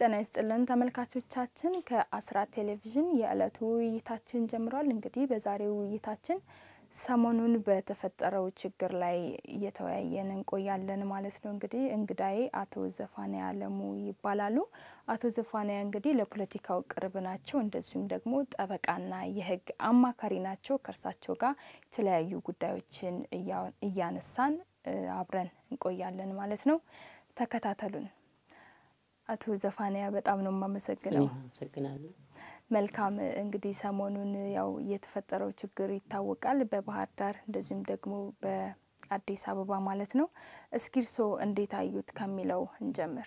ጤና ይስጥልን ተመልካቾቻችን፣ ከአስራት ቴሌቪዥን የዕለቱ ውይይታችን ጀምሯል። እንግዲህ በዛሬው ውይይታችን ሰሞኑን በተፈጠረው ችግር ላይ እየተወያየን እንቆያለን ማለት ነው። እንግዲህ እንግዳዬ አቶ ዘፋንያ አለሙ ይባላሉ። አቶ ዘፋንያ እንግዲህ ለፖለቲካው ቅርብ ናቸው። እንደዚሁም ደግሞ ጠበቃና የሕግ አማካሪ ናቸው። ከእርሳቸው ጋር የተለያዩ ጉዳዮችን እያነሳን አብረን እንቆያለን ማለት ነው። ተከታተሉን። አቶ ዘፋንያ በጣም ነው የማመሰግነው። አመሰግናለሁ። መልካም እንግዲህ ሰሞኑን ያው የተፈጠረው ችግር ይታወቃል፣ በባህር ዳር እንደዚሁም ደግሞ በአዲስ አበባ ማለት ነው። እስኪ እርስዎ እንዴት አዩት ከሚለው እንጀምር።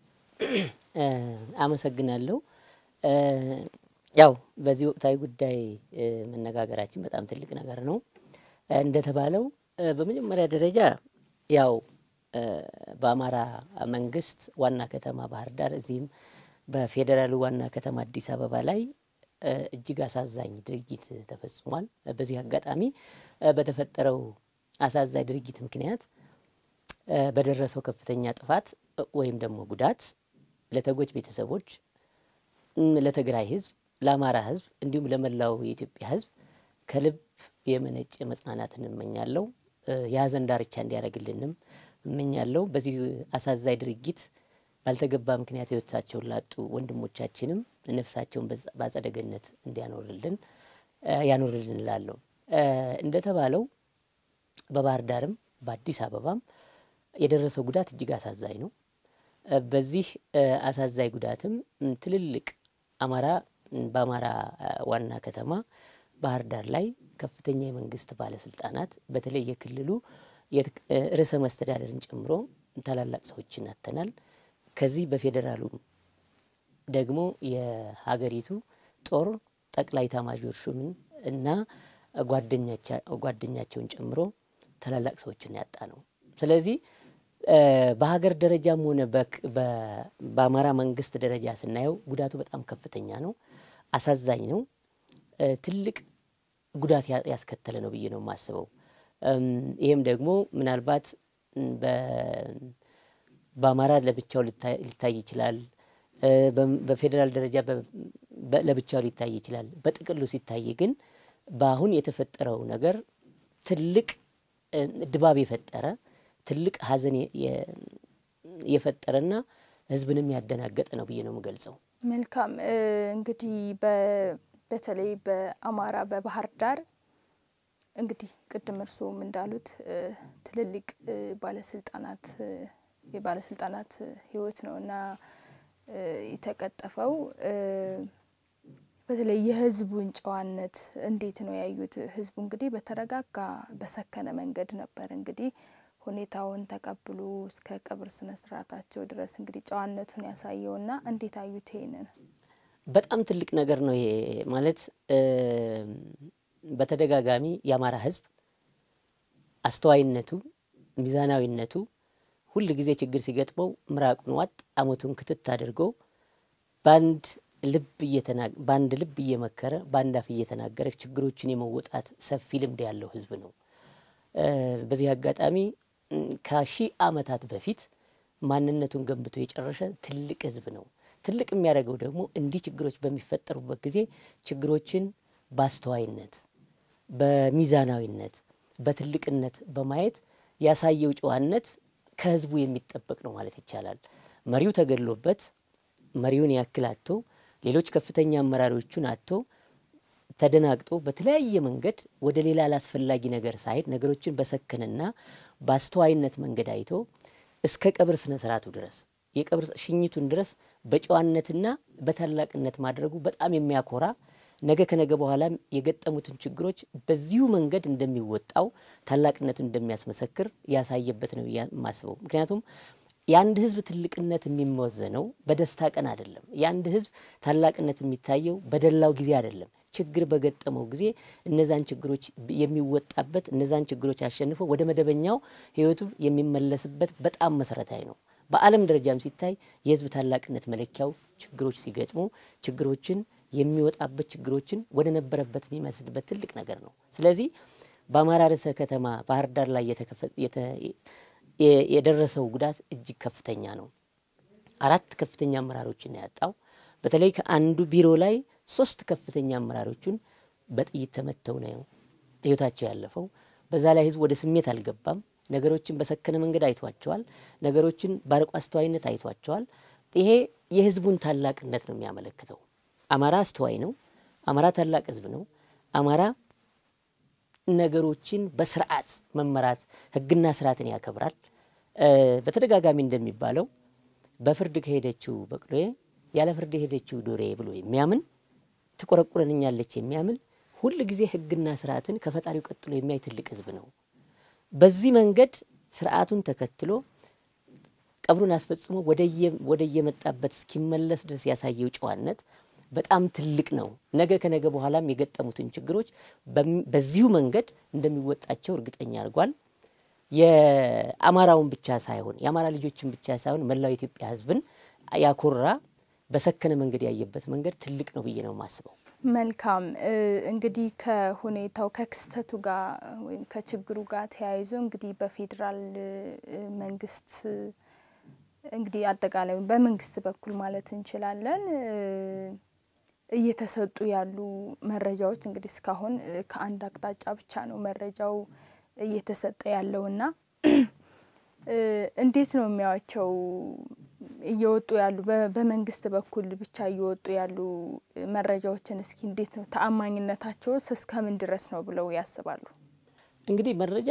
አመሰግናለሁ። ያው በዚህ ወቅታዊ ጉዳይ መነጋገራችን በጣም ትልቅ ነገር ነው። እንደተባለው በመጀመሪያ ደረጃ ያው በአማራ መንግስት ዋና ከተማ ባህር ዳር እዚህም በፌዴራሉ ዋና ከተማ አዲስ አበባ ላይ እጅግ አሳዛኝ ድርጊት ተፈጽሟል። በዚህ አጋጣሚ በተፈጠረው አሳዛኝ ድርጊት ምክንያት በደረሰው ከፍተኛ ጥፋት ወይም ደግሞ ጉዳት ለተጎጅ ቤተሰቦች፣ ለትግራይ ሕዝብ፣ ለአማራ ሕዝብ እንዲሁም ለመላው የኢትዮጵያ ሕዝብ ከልብ የመነጨ መጽናናትን እመኛለሁ። የሀዘን ዳርቻ እንዲያደርግልንም እመኛለሁ። በዚህ አሳዛኝ ድርጊት ባልተገባ ምክንያት ህይወታቸውን ላጡ ወንድሞቻችንም ነፍሳቸውን በአጸደ ገነት እንዲያኖርልን ያኖርልን እላለሁ። እንደተባለው በባህር ዳርም በአዲስ አበባም የደረሰው ጉዳት እጅግ አሳዛኝ ነው። በዚህ አሳዛኝ ጉዳትም ትልልቅ አማራ በአማራ ዋና ከተማ ባህር ዳር ላይ ከፍተኛ የመንግስት ባለስልጣናት በተለይ የክልሉ ርዕሰ መስተዳደርን ጨምሮ ታላላቅ ሰዎችን አጥተናል። ከዚህ በፌዴራሉ ደግሞ የሀገሪቱ ጦር ጠቅላይ ኤታማዦር ሹምን እና ጓደኛቸውን ጨምሮ ታላላቅ ሰዎችን ያጣ ነው። ስለዚህ በሀገር ደረጃም ሆነ በአማራ መንግስት ደረጃ ስናየው ጉዳቱ በጣም ከፍተኛ ነው፣ አሳዛኝ ነው፣ ትልቅ ጉዳት ያስከተለ ነው ብዬ ነው የማስበው። ይህም ደግሞ ምናልባት በአማራ ለብቻው ሊታይ ይችላል። በፌዴራል ደረጃ ለብቻው ሊታይ ይችላል። በጥቅሉ ሲታይ ግን በአሁን የተፈጠረው ነገር ትልቅ ድባብ የፈጠረ ትልቅ ሐዘን የፈጠረና ሕዝብንም ያደናገጠ ነው ብዬ ነው የምገልጸው። መልካም እንግዲህ በተለይ በአማራ በባህር ዳር እንግዲህ ቅድም እርስዎም እንዳሉት ትልልቅ ባለስልጣናት የባለስልጣናት ህይወት ነው እና የተቀጠፈው። በተለይ የህዝቡን ጨዋነት እንዴት ነው ያዩት? ህዝቡ እንግዲህ በተረጋጋ በሰከነ መንገድ ነበር እንግዲህ ሁኔታውን ተቀብሎ እስከ ቀብር ስነ ስርዓታቸው ድረስ እንግዲህ ጨዋነቱን ያሳየውና እንዴት አዩት? ይሄንን በጣም ትልቅ ነገር ነው ይሄ ማለት በተደጋጋሚ የአማራ ህዝብ አስተዋይነቱ፣ ሚዛናዊነቱ ሁል ጊዜ ችግር ሲገጥመው ምራቁን ዋጥ አሞቱን ክትት አድርጎ በአንድ ልብ በአንድ ልብ እየመከረ በአንድ አፍ እየተናገረ ችግሮችን የመወጣት ሰፊ ልምድ ያለው ህዝብ ነው። በዚህ አጋጣሚ ከሺህ ዓመታት በፊት ማንነቱን ገንብቶ የጨረሰ ትልቅ ህዝብ ነው። ትልቅ የሚያደርገው ደግሞ እንዲህ ችግሮች በሚፈጠሩበት ጊዜ ችግሮችን በአስተዋይነት በሚዛናዊነት በትልቅነት በማየት ያሳየው ጨዋነት ከህዝቡ የሚጠበቅ ነው ማለት ይቻላል። መሪው ተገድሎበት መሪውን ያክል አጥቶ ሌሎች ከፍተኛ አመራሮቹን አጥቶ ተደናግጦ በተለያየ መንገድ ወደ ሌላ አላስፈላጊ ነገር ሳይሄድ ነገሮችን በሰከነና በአስተዋይነት መንገድ አይቶ እስከ ቀብር ስነ ስርዓቱ ድረስ የቀብር ሽኝቱን ድረስ በጨዋነትና በታላቅነት ማድረጉ በጣም የሚያኮራ ነገ ከነገ በኋላም የገጠሙትን ችግሮች በዚሁ መንገድ እንደሚወጣው ታላቅነቱን እንደሚያስመሰክር ያሳየበት ነው የማስበው። ምክንያቱም የአንድ ህዝብ ትልቅነት የሚመዘነው በደስታ ቀን አይደለም። የአንድ ህዝብ ታላቅነት የሚታየው በደላው ጊዜ አይደለም። ችግር በገጠመው ጊዜ እነዛን ችግሮች የሚወጣበት እነዛን ችግሮች አሸንፎ ወደ መደበኛው ህይወቱ የሚመለስበት በጣም መሰረታዊ ነው። በዓለም ደረጃም ሲታይ የህዝብ ታላቅነት መለኪያው ችግሮች ሲገጥሙ ችግሮችን የሚወጣበት ችግሮችን ወደ ነበረበት የሚመስልበት ትልቅ ነገር ነው። ስለዚህ በአማራ ርዕሰ ከተማ ባህር ዳር ላይ የደረሰው ጉዳት እጅግ ከፍተኛ ነው። አራት ከፍተኛ አመራሮችን ነው ያጣው። በተለይ ከአንዱ ቢሮ ላይ ሶስት ከፍተኛ አመራሮቹን በጥይት ተመተው ነው ህይወታቸው ያለፈው። በዛ ላይ ህዝብ ወደ ስሜት አልገባም። ነገሮችን በሰከነ መንገድ አይቷቸዋል። ነገሮችን በአርቆ አስተዋይነት አይቷቸዋል። ይሄ የህዝቡን ታላቅነት ነው የሚያመለክተው። አማራ አስተዋይ ነው። አማራ ታላቅ ህዝብ ነው። አማራ ነገሮችን በስርዓት መመራት ህግና ስርዓትን ያከብራል። በተደጋጋሚ እንደሚባለው በፍርድ ከሄደችው በቅሎዬ ያለ ፍርድ የሄደችው ዶሬ ብሎ የሚያምን ትቆረቁረንኛለች የሚያምን ሁል ጊዜ ህግና ስርዓትን ከፈጣሪው ቀጥሎ የሚያይ ትልቅ ህዝብ ነው። በዚህ መንገድ ስርዓቱን ተከትሎ ቀብሩን አስፈጽሞ ወደየመጣበት እስኪመለስ ድረስ ያሳየው ጨዋነት በጣም ትልቅ ነው። ነገ ከነገ በኋላም የገጠሙትን ችግሮች በዚሁ መንገድ እንደሚወጣቸው እርግጠኛ አድርጓል። የአማራውን ብቻ ሳይሆን የአማራ ልጆችን ብቻ ሳይሆን መላው የኢትዮጵያ ህዝብን ያኮራ በሰከነ መንገድ ያየበት መንገድ ትልቅ ነው ብዬ ነው የማስበው። መልካም እንግዲህ ከሁኔታው ከክስተቱ ጋር ወይም ከችግሩ ጋር ተያይዞ እንግዲህ በፌዴራል መንግስት እንግዲህ አጠቃላይ በመንግስት በኩል ማለት እንችላለን እየተሰጡ ያሉ መረጃዎች እንግዲህ እስካሁን ከአንድ አቅጣጫ ብቻ ነው መረጃው እየተሰጠ ያለውና እንዴት ነው የሚያዋቸው እየወጡ ያሉ በመንግስት በኩል ብቻ እየወጡ ያሉ መረጃዎችን እስኪ እንዴት ነው ተአማኝነታቸውስ እስከምን ድረስ ነው ብለው ያስባሉ? እንግዲህ መረጃ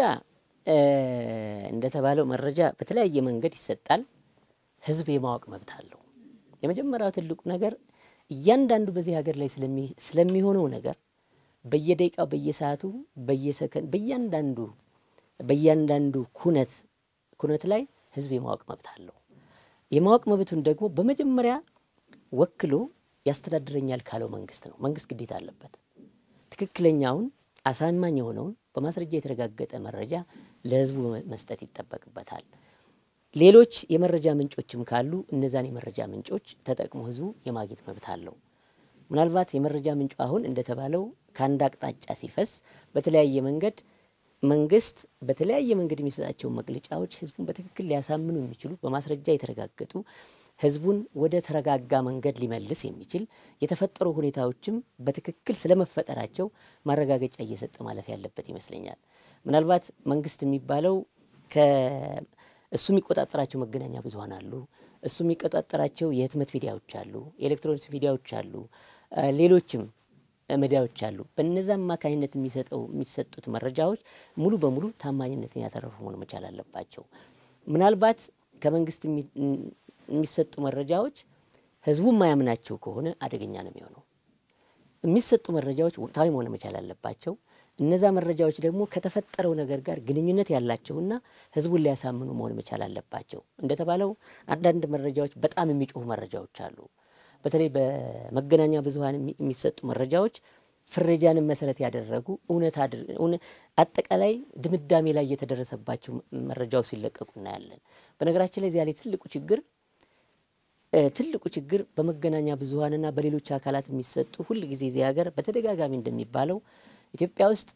እንደተባለው መረጃ በተለያየ መንገድ ይሰጣል። ህዝብ የማወቅ መብት አለው። የመጀመሪያው ትልቁ ነገር እያንዳንዱ በዚህ ሀገር ላይ ስለሚሆነው ነገር በየደቂቃው፣ በየሰዓቱ፣ በየሰከንድ በእያንዳንዱ በእያንዳንዱ ኩነት ኩነት ላይ ህዝብ የማወቅ መብት አለው። የማወቅ መብቱን ደግሞ በመጀመሪያ ወክሎ ያስተዳድረኛል ካለው መንግስት ነው። መንግስት ግዴታ አለበት። ትክክለኛውን አሳማኝ የሆነውን በማስረጃ የተረጋገጠ መረጃ ለህዝቡ መስጠት ይጠበቅበታል። ሌሎች የመረጃ ምንጮችም ካሉ እነዛን የመረጃ ምንጮች ተጠቅሞ ህዝቡ የማግኘት መብት አለው። ምናልባት የመረጃ ምንጩ አሁን እንደተባለው ከአንድ አቅጣጫ ሲፈስ በተለያየ መንገድ መንግስት በተለያየ መንገድ የሚሰጣቸውን መግለጫዎች ህዝቡን በትክክል ሊያሳምኑ የሚችሉ በማስረጃ የተረጋገጡ ህዝቡን ወደ ተረጋጋ መንገድ ሊመልስ የሚችል የተፈጠሩ ሁኔታዎችም በትክክል ስለመፈጠራቸው ማረጋገጫ እየሰጠ ማለፍ ያለበት ይመስለኛል። ምናልባት መንግስት የሚባለው እሱ የሚቆጣጠራቸው መገናኛ ብዙኃን አሉ። እሱ የሚቆጣጠራቸው የህትመት ሚዲያዎች አሉ፣ የኤሌክትሮኒክስ ሚዲያዎች አሉ፣ ሌሎችም ሚዲያዎች አሉ። በነዛ አማካኝነት የሚሰጠው የሚሰጡት መረጃዎች ሙሉ በሙሉ ታማኝነትን ያተረፉ መሆን መቻል አለባቸው። ምናልባት ከመንግስት የሚሰጡ መረጃዎች ህዝቡ የማያምናቸው ከሆነ አደገኛ ነው የሚሆነው። የሚሰጡ መረጃዎች ወቅታዊ መሆን መቻል አለባቸው። እነዛ መረጃዎች ደግሞ ከተፈጠረው ነገር ጋር ግንኙነት ያላቸውና ህዝቡን ሊያሳምኑ መሆን መቻል አለባቸው። እንደተባለው አንዳንድ መረጃዎች በጣም የሚጮሁ መረጃዎች አሉ። በተለይ በመገናኛ ብዙኃን የሚሰጡ መረጃዎች ፍረጃንን መሰረት ያደረጉ እውነት አጠቃላይ ድምዳሜ ላይ የተደረሰባቸው መረጃዎች ሲለቀቁ እናያለን። በነገራችን ላይ እዚያ ላይ ትልቁ ችግር ትልቁ ችግር በመገናኛ ብዙኃንና በሌሎች አካላት የሚሰጡ ሁል ጊዜ እዚህ ሀገር በተደጋጋሚ እንደሚባለው ኢትዮጵያ ውስጥ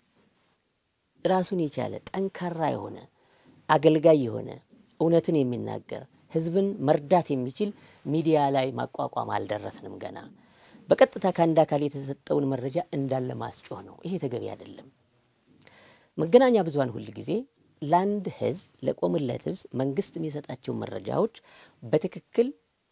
ራሱን የቻለ ጠንካራ የሆነ አገልጋይ የሆነ እውነትን የሚናገር ህዝብን መርዳት የሚችል ሚዲያ ላይ ማቋቋም አልደረስንም ገና። በቀጥታ ከአንድ አካል የተሰጠውን መረጃ እንዳለ ማስጮህ ነው። ይሄ ተገቢ አይደለም። መገናኛ ብዙኃን ሁል ጊዜ ለአንድ ህዝብ ለቆምለት ህዝብ መንግስት የሚሰጣቸው መረጃዎች በትክክል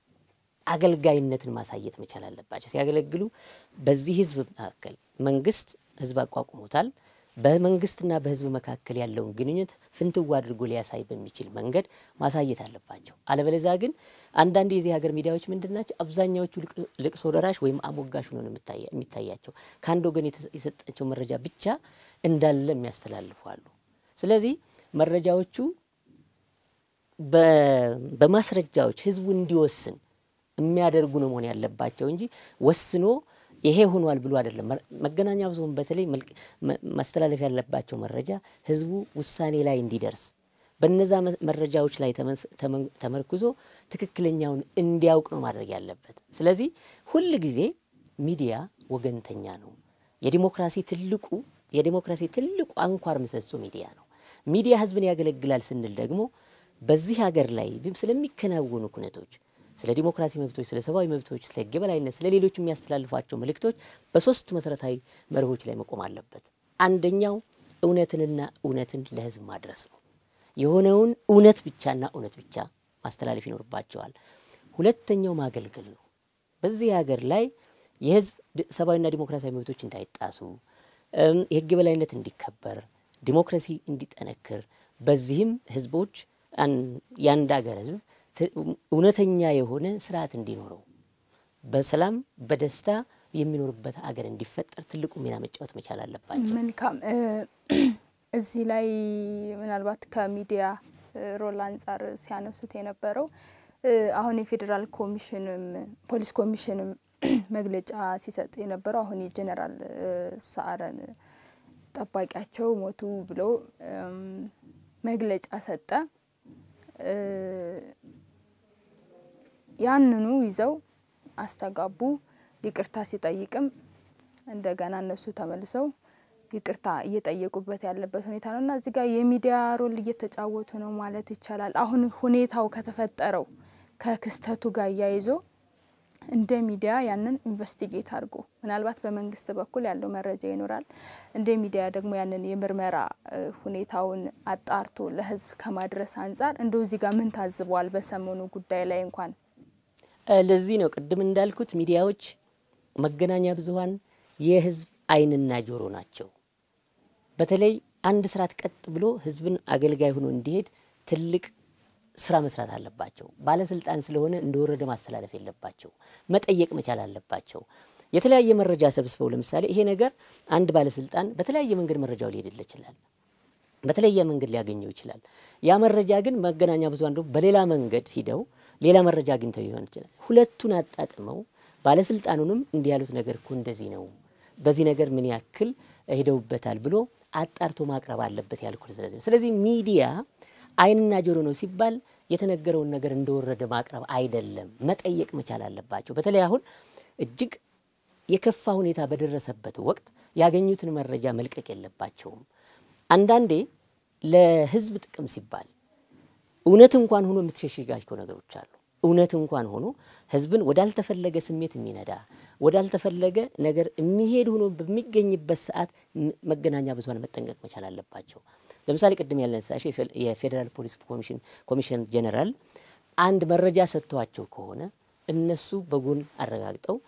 አገልጋይነትን ማሳየት መቻል አለባቸው። ሲያገለግሉ በዚህ ህዝብ መካከል መንግስት ህዝብ አቋቁሞታል። በመንግስትና በህዝብ መካከል ያለውን ግንኙነት ፍንትዋ አድርጎ ሊያሳይ በሚችል መንገድ ማሳየት አለባቸው። አለበለዚያ ግን አንዳንድ የዚህ ሀገር ሚዲያዎች ምንድን ናቸው? አብዛኛዎቹ ልቅሶ ደራሽ ወይም አሞጋሽ ሆነው የሚታያቸው ከአንድ ወገን የሰጣቸው መረጃ ብቻ እንዳለ የሚያስተላልፉ አሉ። ስለዚህ መረጃዎቹ በማስረጃዎች ህዝቡ እንዲወስን የሚያደርጉ ነው መሆን ያለባቸው እንጂ ወስኖ ይሄ ሆኗል ብሎ አይደለም። መገናኛ ብዙኃን በተለይ ማስተላለፍ ያለባቸው መረጃ ህዝቡ ውሳኔ ላይ እንዲደርስ በነዛ መረጃዎች ላይ ተመርኩዞ ትክክለኛውን እንዲያውቅ ነው ማድረግ ያለበት። ስለዚህ ሁል ጊዜ ሚዲያ ወገንተኛ ነው። የዲሞክራሲ ትልቁ የዲሞክራሲ ትልቁ አንኳር ምሰሶ ሚዲያ ነው። ሚዲያ ህዝብን ያገለግላል ስንል ደግሞ በዚህ ሀገር ላይ ስለሚከናወኑ ኩነቶች ስለ ዲሞክራሲ መብቶች፣ ስለ ሰብአዊ መብቶች፣ ስለ ሕግ የበላይነት፣ ስለ ሌሎች የሚያስተላልፏቸው መልእክቶች በሶስት መሰረታዊ መርሆች ላይ መቆም አለበት። አንደኛው እውነትንና እውነትን ለህዝብ ማድረስ ነው። የሆነውን እውነት ብቻና እውነት ብቻ ማስተላለፍ ይኖርባቸዋል። ሁለተኛው ማገልገል ነው። በዚህ ሀገር ላይ የህዝብ ሰብአዊና ዲሞክራሲያዊ መብቶች እንዳይጣሱ፣ የህግ የበላይነት እንዲከበር፣ ዲሞክራሲ እንዲጠነክር፣ በዚህም ህዝቦች የአንድ ሀገር ህዝብ እውነተኛ የሆነ ስርዓት እንዲኖረው በሰላም በደስታ የሚኖርበት ሀገር እንዲፈጠር ትልቁ ሚና መጫወት መቻል አለባቸው። መልካም። እዚህ ላይ ምናልባት ከሚዲያ ሮል አንጻር ሲያነሱት የነበረው አሁን የፌዴራል ኮሚሽንም ፖሊስ ኮሚሽንም መግለጫ ሲሰጥ የነበረው አሁን የጀኔራል ሰዓረን ጠባቂያቸው ሞቱ ብሎ መግለጫ ሰጠ። ያንኑ ይዘው አስተጋቡ። ይቅርታ ሲጠይቅም እንደገና እነሱ ተመልሰው ይቅርታ እየጠየቁበት ያለበት ሁኔታ ነው እና እዚህ ጋር የሚዲያ ሮል እየተጫወቱ ነው ማለት ይቻላል። አሁን ሁኔታው ከተፈጠረው ከክስተቱ ጋር እያይዞ እንደ ሚዲያ ያንን ኢንቨስቲጌት አድርጎ ምናልባት በመንግስት በኩል ያለው መረጃ ይኖራል። እንደ ሚዲያ ደግሞ ያንን የምርመራ ሁኔታውን አጣርቶ ለህዝብ ከማድረስ አንጻር እንደው እዚህ ጋር ምን ታዝበዋል? በሰሞኑ ጉዳይ ላይ እንኳን ለዚህ ነው ቅድም እንዳልኩት ሚዲያዎች፣ መገናኛ ብዙኃን የህዝብ ዓይንና ጆሮ ናቸው። በተለይ አንድ ስርዓት ቀጥ ብሎ ህዝብን አገልጋይ ሆኖ እንዲሄድ ትልቅ ስራ መስራት አለባቸው። ባለስልጣን ስለሆነ እንደወረደ ማስተላለፍ የለባቸው፣ መጠየቅ መቻል አለባቸው። የተለያየ መረጃ ሰብስበው ለምሳሌ ይሄ ነገር አንድ ባለስልጣን በተለያየ መንገድ መረጃው ሊሄድለት ይችላል፣ በተለያየ መንገድ ሊያገኘው ይችላል። ያ መረጃ ግን መገናኛ ብዙኃን ደግሞ በሌላ መንገድ ሂደው ሌላ መረጃ አግኝተው ሊሆን ይችላል። ሁለቱን አጣጥመው ባለስልጣኑንም እንዲህ ያሉት ነገር እኮ እንደዚህ ነው፣ በዚህ ነገር ምን ያክል ሄደውበታል ብሎ አጣርቶ ማቅረብ አለበት ያልኩት። ስለዚህ ስለዚህ ሚዲያ ዓይንና ጆሮ ነው ሲባል የተነገረውን ነገር እንደወረደ ማቅረብ አይደለም፣ መጠየቅ መቻል አለባቸው። በተለይ አሁን እጅግ የከፋ ሁኔታ በደረሰበት ወቅት ያገኙትን መረጃ መልቀቅ የለባቸውም። አንዳንዴ ለህዝብ ጥቅም ሲባል እውነት እንኳን ሆኖ የምትሸሽጋቸው ነገሮች አሉ። እውነት እንኳን ሆኖ ህዝብን ወዳልተፈለገ ስሜት የሚነዳ ወዳልተፈለገ ነገር የሚሄድ ሆኖ በሚገኝበት ሰዓት መገናኛ ብዙኃን መጠንቀቅ መቻል አለባቸው። ለምሳሌ ቅድም ያልነሳሽው የፌዴራል ፖሊስ ኮሚሽን ኮሚሽን ጀኔራል አንድ መረጃ ሰጥተዋቸው ከሆነ እነሱ በጎን አረጋግጠው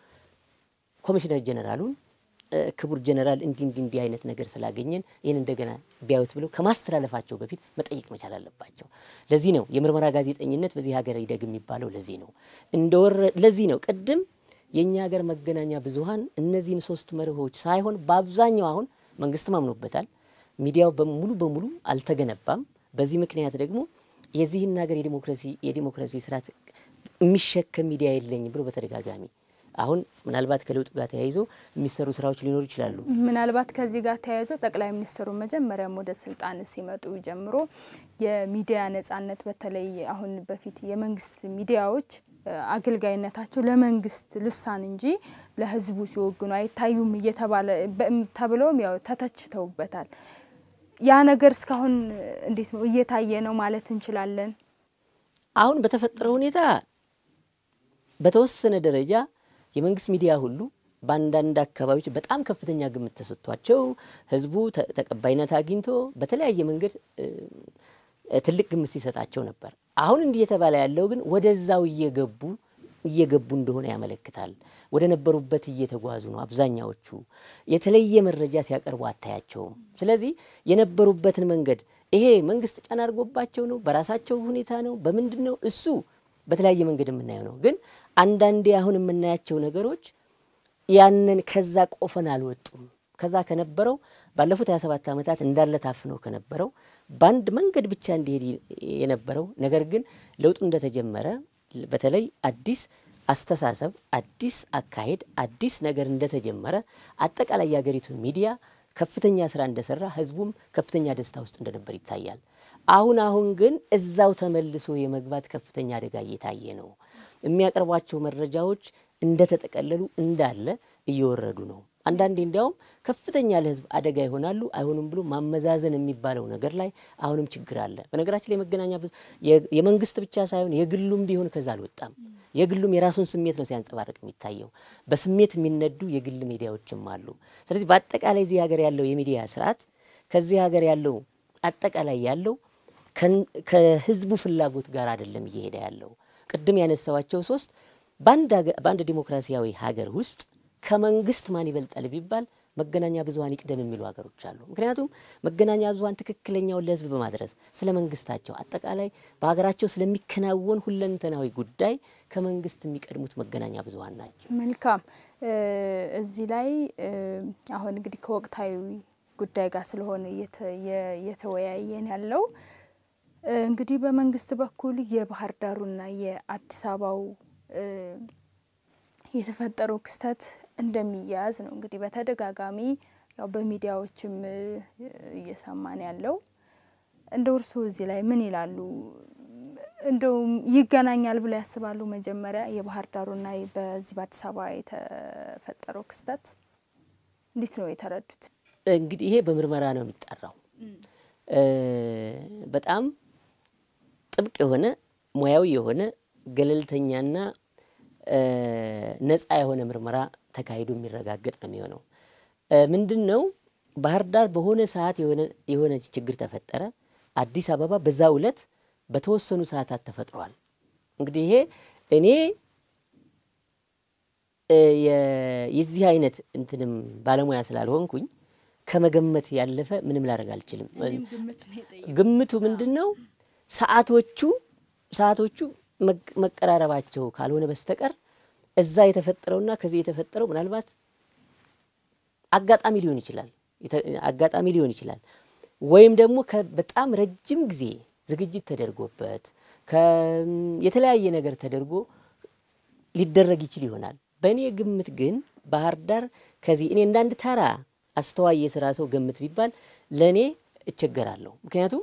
ኮሚሽነር ጀኔራሉን ክቡር ጀኔራል እንዲህ እንዲህ እንዲህ አይነት ነገር ስላገኘን ይህን እንደገና ቢያዩት ብለው ከማስተላለፋቸው በፊት መጠየቅ መቻል አለባቸው። ለዚህ ነው የምርመራ ጋዜጠኝነት በዚህ ሀገር ይደግ የሚባለው። ለዚህ ነው እንደወረ ለዚህ ነው ቅድም የእኛ ሀገር መገናኛ ብዙኃን እነዚህን ሶስት መርሆች ሳይሆን በአብዛኛው አሁን መንግስትም አምኖበታል። ሚዲያው በሙሉ በሙሉ አልተገነባም። በዚህ ምክንያት ደግሞ የዚህን ሀገር የዲሞክራሲ የዲሞክራሲ ስርዓት የሚሸከም ሚዲያ የለኝ ብሎ በተደጋጋሚ አሁን ምናልባት ከለውጡ ጋር ተያይዞ የሚሰሩ ስራዎች ሊኖሩ ይችላሉ። ምናልባት ከዚህ ጋር ተያይዞ ጠቅላይ ሚኒስትሩ መጀመሪያም ወደ ስልጣን ሲመጡ ጀምሮ የሚዲያ ነጻነት በተለይ አሁን በፊት የመንግስት ሚዲያዎች አገልጋይነታቸው ለመንግስት ልሳን እንጂ ለሕዝቡ ሲወግኑ አይታዩም እየተባለ ተብለውም ያው ተተችተውበታል። ያ ነገር እስካሁን እንዴት ነው እየታየ ነው ማለት እንችላለን? አሁን በተፈጠረው ሁኔታ በተወሰነ ደረጃ የመንግስት ሚዲያ ሁሉ በአንዳንድ አካባቢዎች በጣም ከፍተኛ ግምት ተሰጥቷቸው ህዝቡ ተቀባይነት አግኝቶ በተለያየ መንገድ ትልቅ ግምት ሲሰጣቸው ነበር። አሁን እንዲህ የተባለ ያለው ግን ወደዛው እየገቡ እየገቡ እንደሆነ ያመለክታል። ወደ ነበሩበት እየተጓዙ ነው። አብዛኛዎቹ የተለየ መረጃ ሲያቀርቡ አታያቸውም። ስለዚህ የነበሩበትን መንገድ ይሄ መንግስት ጫና አድርጎባቸው ነው፣ በራሳቸው ሁኔታ ነው፣ በምንድን ነው እሱ በተለያየ መንገድ የምናየው ነው። ግን አንዳንዴ አሁን የምናያቸው ነገሮች ያንን ከዛ ቆፈን አልወጡም። ከዛ ከነበረው ባለፉት 27 ዓመታት እንዳለ ታፍነው ከነበረው በአንድ መንገድ ብቻ እንዲሄድ የነበረው ነገር ግን ለውጡ እንደተጀመረ በተለይ አዲስ አስተሳሰብ፣ አዲስ አካሄድ፣ አዲስ ነገር እንደተጀመረ አጠቃላይ የሀገሪቱን ሚዲያ ከፍተኛ ስራ እንደሰራ ህዝቡም ከፍተኛ ደስታ ውስጥ እንደነበር ይታያል። አሁን አሁን ግን እዛው ተመልሶ የመግባት ከፍተኛ አደጋ እየታየ ነው። የሚያቀርቧቸው መረጃዎች እንደተጠቀለሉ እንዳለ እየወረዱ ነው። አንዳንዴ እንዲያውም ከፍተኛ ለሕዝብ አደጋ ይሆናሉ አይሆኑም ብሎ ማመዛዘን የሚባለው ነገር ላይ አሁንም ችግር አለ። በነገራችን ላይ መገናኛ ብዙ የመንግስት ብቻ ሳይሆን የግሉም ቢሆን ከዛ አልወጣም። የግሉም የራሱን ስሜት ነው ሲያንጸባርቅ የሚታየው። በስሜት የሚነዱ የግል ሚዲያዎችም አሉ። ስለዚህ በአጠቃላይ እዚህ ሀገር ያለው የሚዲያ ስርዓት ከዚህ ሀገር ያለው አጠቃላይ ያለው ከህዝቡ ፍላጎት ጋር አይደለም እየሄደ ያለው። ቅድም ያነሳዋቸው ሶስት በአንድ ዲሞክራሲያዊ ሀገር ውስጥ ከመንግስት ማን ይበልጣል ቢባል መገናኛ ብዙኃን ይቅደም የሚሉ ሀገሮች አሉ። ምክንያቱም መገናኛ ብዙኃን ትክክለኛውን ለህዝብ በማድረስ ስለ መንግስታቸው አጠቃላይ በሀገራቸው ስለሚከናወን ሁለንተናዊ ጉዳይ ከመንግስት የሚቀድሙት መገናኛ ብዙኃን ናቸው። መልካም። እዚህ ላይ አሁን እንግዲህ ከወቅታዊ ጉዳይ ጋር ስለሆነ እየተወያየን ያለው እንግዲህ በመንግስት በኩል የባህር ዳሩና የአዲስ አበባው የተፈጠረው ክስተት እንደሚያያዝ ነው እንግዲህ በተደጋጋሚ ያው በሚዲያዎችም እየሰማን ያለው። እንደው እርስዎ እዚህ ላይ ምን ይላሉ? እንደው ይገናኛል ብለው ያስባሉ? መጀመሪያ የባህር ዳሩና በዚህ በአዲስ አበባ የተፈጠረው ክስተት እንዴት ነው የተረዱት? እንግዲህ ይሄ በምርመራ ነው የሚጠራው። በጣም ጥብቅ የሆነ ሙያዊ የሆነ ገለልተኛና ነጻ የሆነ ምርመራ ተካሂዶ የሚረጋገጥ ነው የሚሆነው። ምንድን ነው ባህር ዳር በሆነ ሰዓት የሆነ ችግር ተፈጠረ። አዲስ አበባ በዛ ዕለት በተወሰኑ ሰዓታት ተፈጥሯል። እንግዲህ ይሄ እኔ የዚህ አይነት እንትንም ባለሙያ ስላልሆንኩኝ ከመገመት ያለፈ ምንም ላደርግ አልችልም። ግምቱ ምንድን ነው ሰዓቶቹ ሰዓቶቹ መቀራረባቸው ካልሆነ በስተቀር እዛ የተፈጠረውና ከዚህ የተፈጠረው ምናልባት አጋጣሚ ሊሆን ይችላል አጋጣሚ ሊሆን ይችላል። ወይም ደግሞ በጣም ረጅም ጊዜ ዝግጅት ተደርጎበት የተለያየ ነገር ተደርጎ ሊደረግ ይችል ይሆናል። በእኔ ግምት ግን ባህር ዳር ከዚህ እኔ እንዳንድ ተራ አስተዋይ የስራ ሰው ገምት ቢባል ለእኔ እቸገራለሁ። ምክንያቱም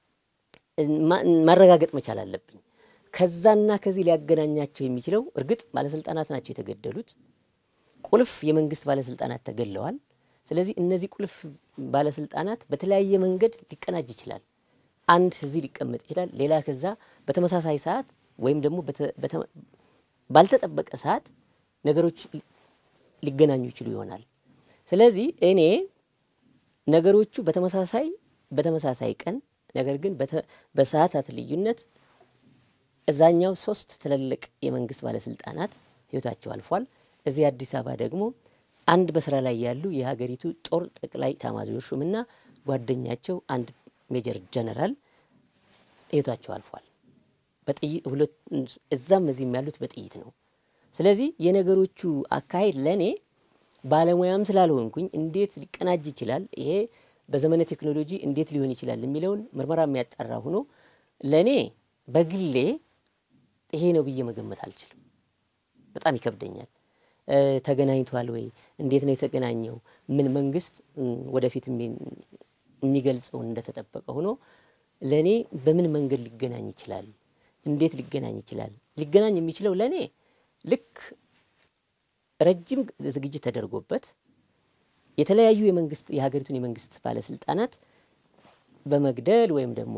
ማረጋገጥ መቻል አለብኝ። ከዛና ከዚህ ሊያገናኛቸው የሚችለው እርግጥ ባለስልጣናት ናቸው የተገደሉት። ቁልፍ የመንግስት ባለስልጣናት ተገድለዋል። ስለዚህ እነዚህ ቁልፍ ባለስልጣናት በተለያየ መንገድ ሊቀናጅ ይችላል። አንድ እዚህ ሊቀመጥ ይችላል፣ ሌላ ከዛ በተመሳሳይ ሰዓት ወይም ደግሞ ባልተጠበቀ ሰዓት ነገሮች ሊገናኙ ይችሉ ይሆናል። ስለዚህ እኔ ነገሮቹ በተመሳሳይ በተመሳሳይ ቀን ነገር ግን በሰዓታት ልዩነት እዛኛው ሶስት ትልልቅ የመንግስት ባለስልጣናት ህይወታቸው አልፏል። እዚህ አዲስ አበባ ደግሞ አንድ በስራ ላይ ያሉ የሀገሪቱ ጦር ጠቅላይ ኤታማዦር ሹምና ጓደኛቸው አንድ ሜጀር ጀነራል ህይወታቸው አልፏል። በጥይት ሁለት እዛም እዚህም ያሉት በጥይት ነው። ስለዚህ የነገሮቹ አካሄድ ለእኔ ባለሙያም ስላልሆንኩኝ እንዴት ሊቀናጅ ይችላል፣ ይሄ በዘመነ ቴክኖሎጂ እንዴት ሊሆን ይችላል የሚለውን ምርመራ የሚያጠራ ሆኖ ለእኔ በግሌ ይሄ ነው ብዬ መገመት አልችልም። በጣም ይከብደኛል። ተገናኝቷል ወይ? እንዴት ነው የተገናኘው? ምን መንግስት ወደፊት የሚገልጸውን እንደተጠበቀ ሆኖ ለእኔ በምን መንገድ ሊገናኝ ይችላል? እንዴት ሊገናኝ ይችላል? ሊገናኝ የሚችለው ለእኔ ልክ ረጅም ዝግጅት ተደርጎበት የተለያዩ የመንግስት የሀገሪቱን የመንግስት ባለስልጣናት በመግደል ወይም ደግሞ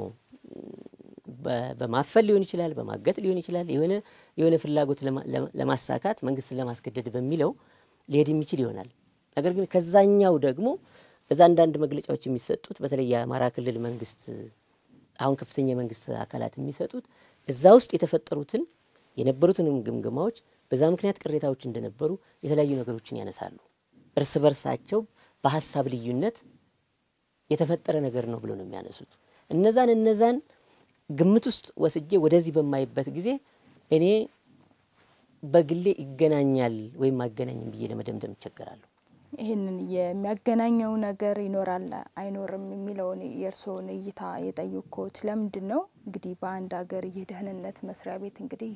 በማፈል ሊሆን ይችላል፣ በማገት ሊሆን ይችላል። የሆነ የሆነ ፍላጎት ለማሳካት መንግስትን ለማስገደድ በሚለው ሊሄድ የሚችል ይሆናል። ነገር ግን ከዛኛው ደግሞ እዛ አንዳንድ መግለጫዎች የሚሰጡት በተለይ የአማራ ክልል መንግስት አሁን ከፍተኛ የመንግስት አካላት የሚሰጡት እዛ ውስጥ የተፈጠሩትን የነበሩትንም ግምገማዎች በዛ ምክንያት ቅሬታዎች እንደነበሩ የተለያዩ ነገሮችን ያነሳሉ። እርስ በርሳቸው በሀሳብ ልዩነት የተፈጠረ ነገር ነው ብሎ ነው የሚያነሱት። እነዛን እነዛን ግምት ውስጥ ወስጄ ወደዚህ በማይበት ጊዜ እኔ በግሌ ይገናኛል ወይም አይገናኝም ብዬ ለመደምደም ይቸገራለሁ። ይህንን የሚያገናኘው ነገር ይኖራል አይኖርም የሚለውን የእርስዎን እይታ የጠየቅኩት ለምንድን ነው? እንግዲህ በአንድ ሀገር የደህንነት መስሪያ ቤት እንግዲህ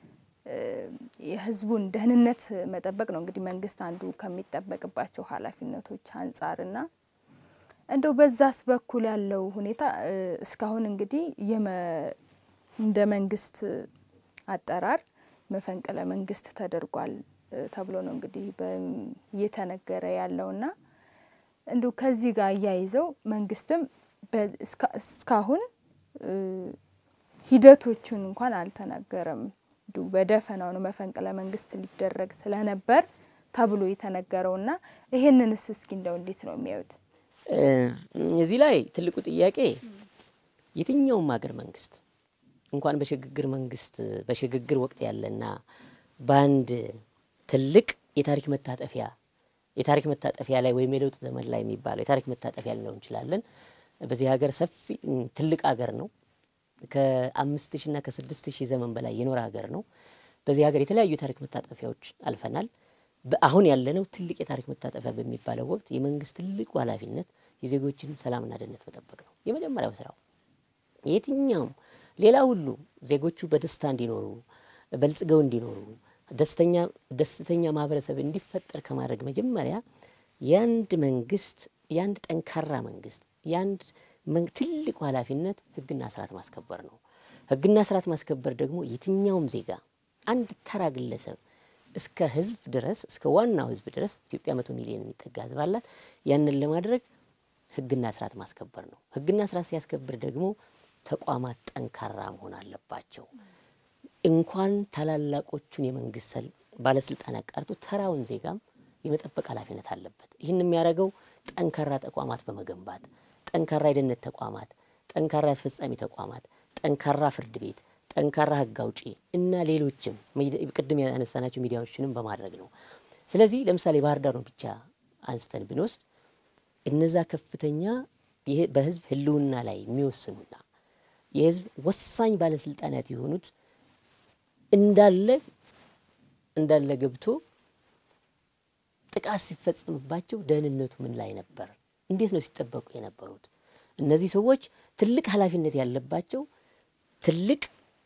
የህዝቡን ደህንነት መጠበቅ ነው እንግዲህ መንግስት አንዱ ከሚጠበቅባቸው ኃላፊነቶች አንጻርና እንደው በዛስ በኩል ያለው ሁኔታ እስካሁን እንግዲህ እንደ መንግስት አጠራር መፈንቅለ መንግስት ተደርጓል ተብሎ ነው እንግዲህ እየተነገረ ያለውና እንዲሁ ከዚህ ጋር እያይዘው መንግስትም እስካሁን ሂደቶቹን እንኳን አልተናገረም። እንዲሁ በደፈናው ነው መፈንቅለ መንግስት ሊደረግ ስለነበር ተብሎ የተነገረውና ይሄንንስ እስኪ እንደው እንዴት ነው የሚያዩት? እዚህ ላይ ትልቁ ጥያቄ የትኛውም ሀገር መንግስት እንኳን በሽግግር መንግስት በሽግግር ወቅት ያለና በአንድ ትልቅ የታሪክ መታጠፊያ የታሪክ መታጠፊያ ላይ ወይም የለውጥ ዘመን ላይ የሚባለው የታሪክ መታጠፊያ ልንለው እንችላለን። በዚህ ሀገር ሰፊ ትልቅ ሀገር ነው። ከአምስት ሺና ከስድስት ሺህ ዘመን በላይ የኖረ ሀገር ነው። በዚህ ሀገር የተለያዩ የታሪክ መታጠፊያዎች አልፈናል። አሁን ያለነው ትልቅ የታሪክ መታጠፊያ በሚባለው ወቅት የመንግስት ትልቁ ኃላፊነት የዜጎችን ሰላምና ደህንነት መጠበቅ ነው። የመጀመሪያው ስራው የትኛውም ሌላ ሁሉ ዜጎቹ በደስታ እንዲኖሩ በልጽገው እንዲኖሩ ደስተኛ ደስተኛ ማህበረሰብ እንዲፈጠር ከማድረግ መጀመሪያ የአንድ መንግስት የአንድ ጠንካራ መንግስት የአንድ ትልቁ ኃላፊነት ህግና ስርዓት ማስከበር ነው። ህግና ስርዓት ማስከበር ደግሞ የትኛውም ዜጋ አንድ ተራ ግለሰብ እስከ ህዝብ ድረስ እስከ ዋናው ህዝብ ድረስ ኢትዮጵያ መቶ ሚሊዮን የሚጠጋ ህዝብ አላት። ያንን ለማድረግ ህግና ስርዓት ማስከበር ነው። ህግና ስርዓት ሲያስከብር ደግሞ ተቋማት ጠንካራ መሆን አለባቸው። እንኳን ታላላቆቹን የመንግስት ባለስልጣናት ቀርቶ ተራውን ዜጋም የመጠበቅ ኃላፊነት አለበት። ይህን የሚያደርገው ጠንካራ ተቋማት በመገንባት ጠንካራ የደህንነት ተቋማት፣ ጠንካራ የአስፈጻሚ ተቋማት፣ ጠንካራ ፍርድ ቤት፣ ጠንካራ ህግ አውጪ እና ሌሎችም ቅድም ያነሳናቸው ሚዲያዎችንም በማድረግ ነው። ስለዚህ ለምሳሌ ባህር ዳርን ብቻ አንስተን ብንወስድ እነዛ ከፍተኛ በህዝብ ህልውና ላይ የሚወስኑና የህዝብ ወሳኝ ባለስልጣናት የሆኑት እንዳለ እንዳለ ገብቶ ጥቃት ሲፈጸምባቸው ደህንነቱ ምን ላይ ነበር? እንዴት ነው ሲጠበቁ የነበሩት? እነዚህ ሰዎች ትልቅ ኃላፊነት ያለባቸው ትልቅ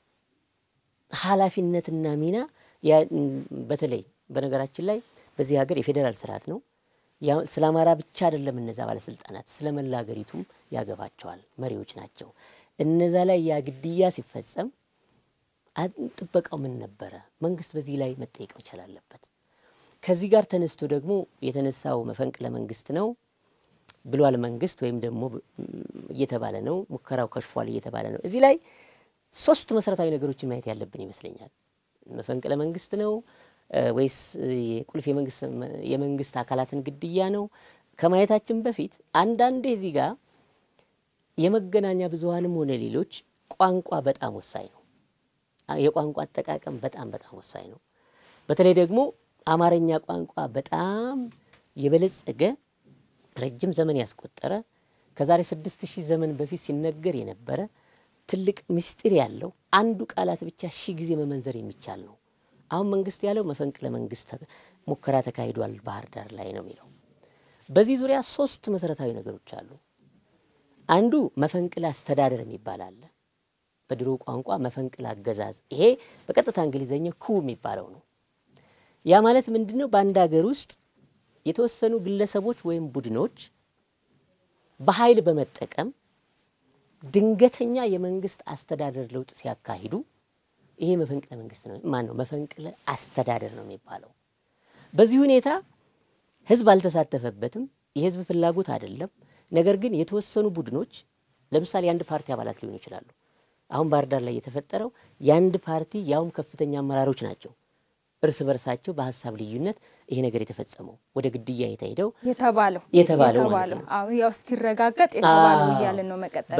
ኃላፊነትና ሚና በተለይ በነገራችን ላይ በዚህ ሀገር የፌዴራል ስርዓት ነው። ስለ አማራ ብቻ አይደለም። እነዛ ባለስልጣናት ስለ መላ ሀገሪቱም ያገባቸዋል። መሪዎች ናቸው። እነዛ ላይ ያ ግድያ ሲፈጸም ጥበቃው ምን ነበረ? መንግስት በዚህ ላይ መጠየቅ መቻል አለበት። ከዚህ ጋር ተነስቶ ደግሞ የተነሳው መፈንቅለ መንግስት ነው ብሏል መንግስት ወይም ደግሞ እየተባለ ነው ሙከራው ከሽፏል እየተባለ ነው። እዚህ ላይ ሶስት መሰረታዊ ነገሮችን ማየት ያለብን ይመስለኛል። መፈንቅለ መንግስት ነው ወይስ የቁልፍ የመንግስት አካላትን ግድያ ነው ከማየታችን በፊት አንዳንዴ እዚህ ጋር የመገናኛ ብዙኃንም ሆነ ሌሎች ቋንቋ በጣም ወሳኝ ነው። የቋንቋ አጠቃቀም በጣም በጣም ወሳኝ ነው። በተለይ ደግሞ አማርኛ ቋንቋ በጣም የበለጸገ ረጅም ዘመን ያስቆጠረ ከዛሬ ስድስት ሺህ ዘመን በፊት ሲነገር የነበረ ትልቅ ምስጢር ያለው አንዱ ቃላት ብቻ ሺህ ጊዜ መመንዘር የሚቻል ነው። አሁን መንግስት ያለው መፈንቅለ መንግስት ሙከራ ተካሂዷል ባህር ዳር ላይ ነው የሚለው። በዚህ ዙሪያ ሶስት መሰረታዊ ነገሮች አሉ። አንዱ መፈንቅለ አስተዳደር የሚባል አለ። በድሮ ቋንቋ መፈንቅለ አገዛዝ፣ ይሄ በቀጥታ እንግሊዘኛው ኩ የሚባለው ነው። ያ ማለት ምንድን ነው? በአንድ ሀገር ውስጥ የተወሰኑ ግለሰቦች ወይም ቡድኖች በኃይል በመጠቀም ድንገተኛ የመንግስት አስተዳደር ለውጥ ሲያካሂዱ ይሄ መፈንቅለ መንግስት ነው። ማን ነው? መፈንቅለ አስተዳደር ነው የሚባለው። በዚህ ሁኔታ ህዝብ አልተሳተፈበትም። የህዝብ ፍላጎት አይደለም። ነገር ግን የተወሰኑ ቡድኖች ለምሳሌ የአንድ ፓርቲ አባላት ሊሆኑ ይችላሉ። አሁን ባህር ዳር ላይ የተፈጠረው የአንድ ፓርቲ ያውም ከፍተኛ አመራሮች ናቸው እርስ በርሳቸው በሀሳብ ልዩነት ይሄ ነገር የተፈጸመው ወደ ግድያ የተሄደው የተባለው የተባለው ማለት ነው። አዎ ያው እስኪረጋገጥ የተባለው እያልን ነው መቀጠል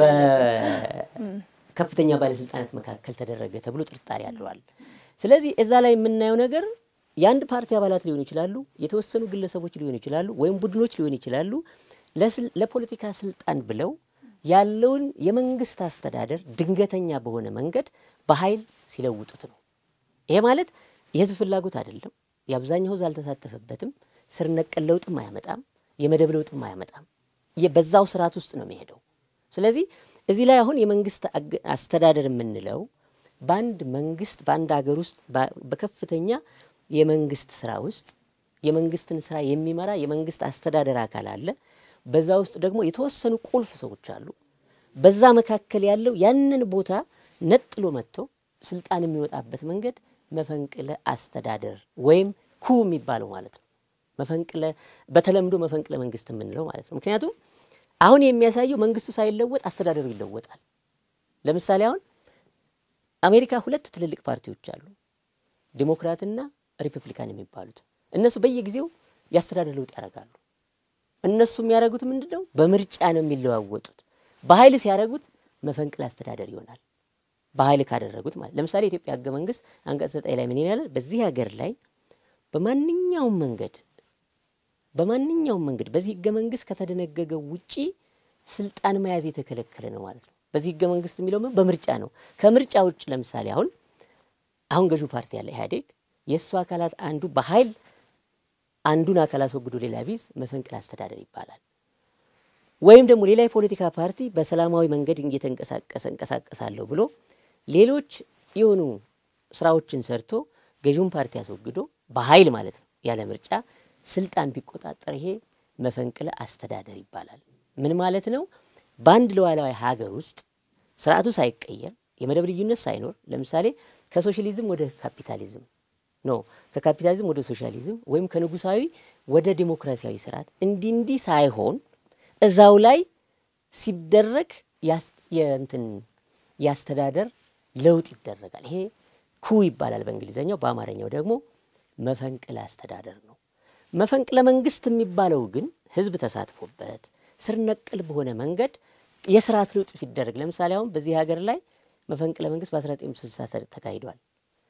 በከፍተኛ ባለስልጣናት መካከል ተደረገ ተብሎ ጥርጣሬ አድሯል። ስለዚህ እዛ ላይ የምናየው ነገር የአንድ ፓርቲ አባላት ሊሆኑ ይችላሉ፣ የተወሰኑ ግለሰቦች ሊሆኑ ይችላሉ፣ ወይም ቡድኖች ሊሆኑ ይችላሉ። ለፖለቲካ ስልጣን ብለው ያለውን የመንግስት አስተዳደር ድንገተኛ በሆነ መንገድ በኃይል ሲለውጡት ነው። ይሄ ማለት የህዝብ ፍላጎት አይደለም። የአብዛኛው ህዝብ አልተሳተፈበትም። ስር ነቀል ለውጥም አያመጣም። የመደብ ለውጥም አያመጣም። በዛው ስርዓት ውስጥ ነው የሚሄደው። ስለዚህ እዚህ ላይ አሁን የመንግስት አስተዳደር የምንለው በአንድ መንግስት በአንድ ሀገር ውስጥ በከፍተኛ የመንግስት ስራ ውስጥ የመንግስትን ስራ የሚመራ የመንግስት አስተዳደር አካል አለ። በዛ ውስጥ ደግሞ የተወሰኑ ቁልፍ ሰዎች አሉ። በዛ መካከል ያለው ያንን ቦታ ነጥሎ መጥቶ ስልጣን የሚወጣበት መንገድ መፈንቅለ አስተዳደር ወይም ኩ የሚባለው ማለት ነው። መፈንቅለ በተለምዶ መፈንቅለ መንግስት የምንለው ማለት ነው። ምክንያቱም አሁን የሚያሳየው መንግስቱ ሳይለወጥ አስተዳደሩ ይለወጣል። ለምሳሌ አሁን አሜሪካ ሁለት ትልልቅ ፓርቲዎች አሉ፣ ዲሞክራትና ሪፐብሊካን የሚባሉት እነሱ በየጊዜው የአስተዳደር ለውጥ ያደርጋሉ። እነሱ የሚያደርጉት ምንድን ነው? በምርጫ ነው የሚለዋወጡት። በኃይል ሲያደርጉት መፈንቅለ አስተዳደር ይሆናል። በኃይል ካደረጉት ማለት ለምሳሌ የኢትዮጵያ ህገ መንግስት አንቀጽ ዘጠኝ ላይ ምን ይላል? በዚህ ሀገር ላይ በማንኛውም መንገድ በማንኛውም መንገድ በዚህ ህገ መንግስት ከተደነገገው ውጪ ስልጣን መያዝ የተከለከለ ነው ማለት ነው። በዚህ ህገ መንግስት የሚለው ምን በምርጫ ነው። ከምርጫ ውጭ ለምሳሌ አሁን አሁን ገዢው ፓርቲ ያለ ኢህአዴግ የእሱ አካላት አንዱ በኃይል አንዱን አካል አስወግዶ ሌላ ቢዝ መፈንቅለ አስተዳደር ይባላል። ወይም ደግሞ ሌላ የፖለቲካ ፓርቲ በሰላማዊ መንገድ እየተንቀሳቀሰ እንቀሳቀሳለሁ ብሎ ሌሎች የሆኑ ስራዎችን ሰርቶ ገዢውን ፓርቲ አስወግዶ በኃይል ማለት ነው ያለ ምርጫ ስልጣን ቢቆጣጠር ይሄ መፈንቅለ አስተዳደር ይባላል። ምን ማለት ነው? በአንድ ሉዓላዊ ሀገር ውስጥ ስርዓቱ ሳይቀየር የመደብ ልዩነት ሳይኖር ለምሳሌ ከሶሻሊዝም ወደ ካፒታሊዝም ኖ ከካፒታሊዝም ወደ ሶሻሊዝም ወይም ከንጉሳዊ ወደ ዲሞክራሲያዊ ስርዓት እንዲህ እንዲህ ሳይሆን እዛው ላይ ሲደረግ የእንትን የአስተዳደር ለውጥ ይደረጋል። ይሄ ኩ ይባላል በእንግሊዝኛው፣ በአማርኛው ደግሞ መፈንቅለ አስተዳደር ነው። መፈንቅለ መንግስት የሚባለው ግን ህዝብ ተሳትፎበት ስር ነቀል በሆነ መንገድ የስርዓት ለውጥ ሲደረግ ለምሳሌ አሁን በዚህ ሀገር ላይ መፈንቅለ መንግስት በ1960 ተካሂዷል።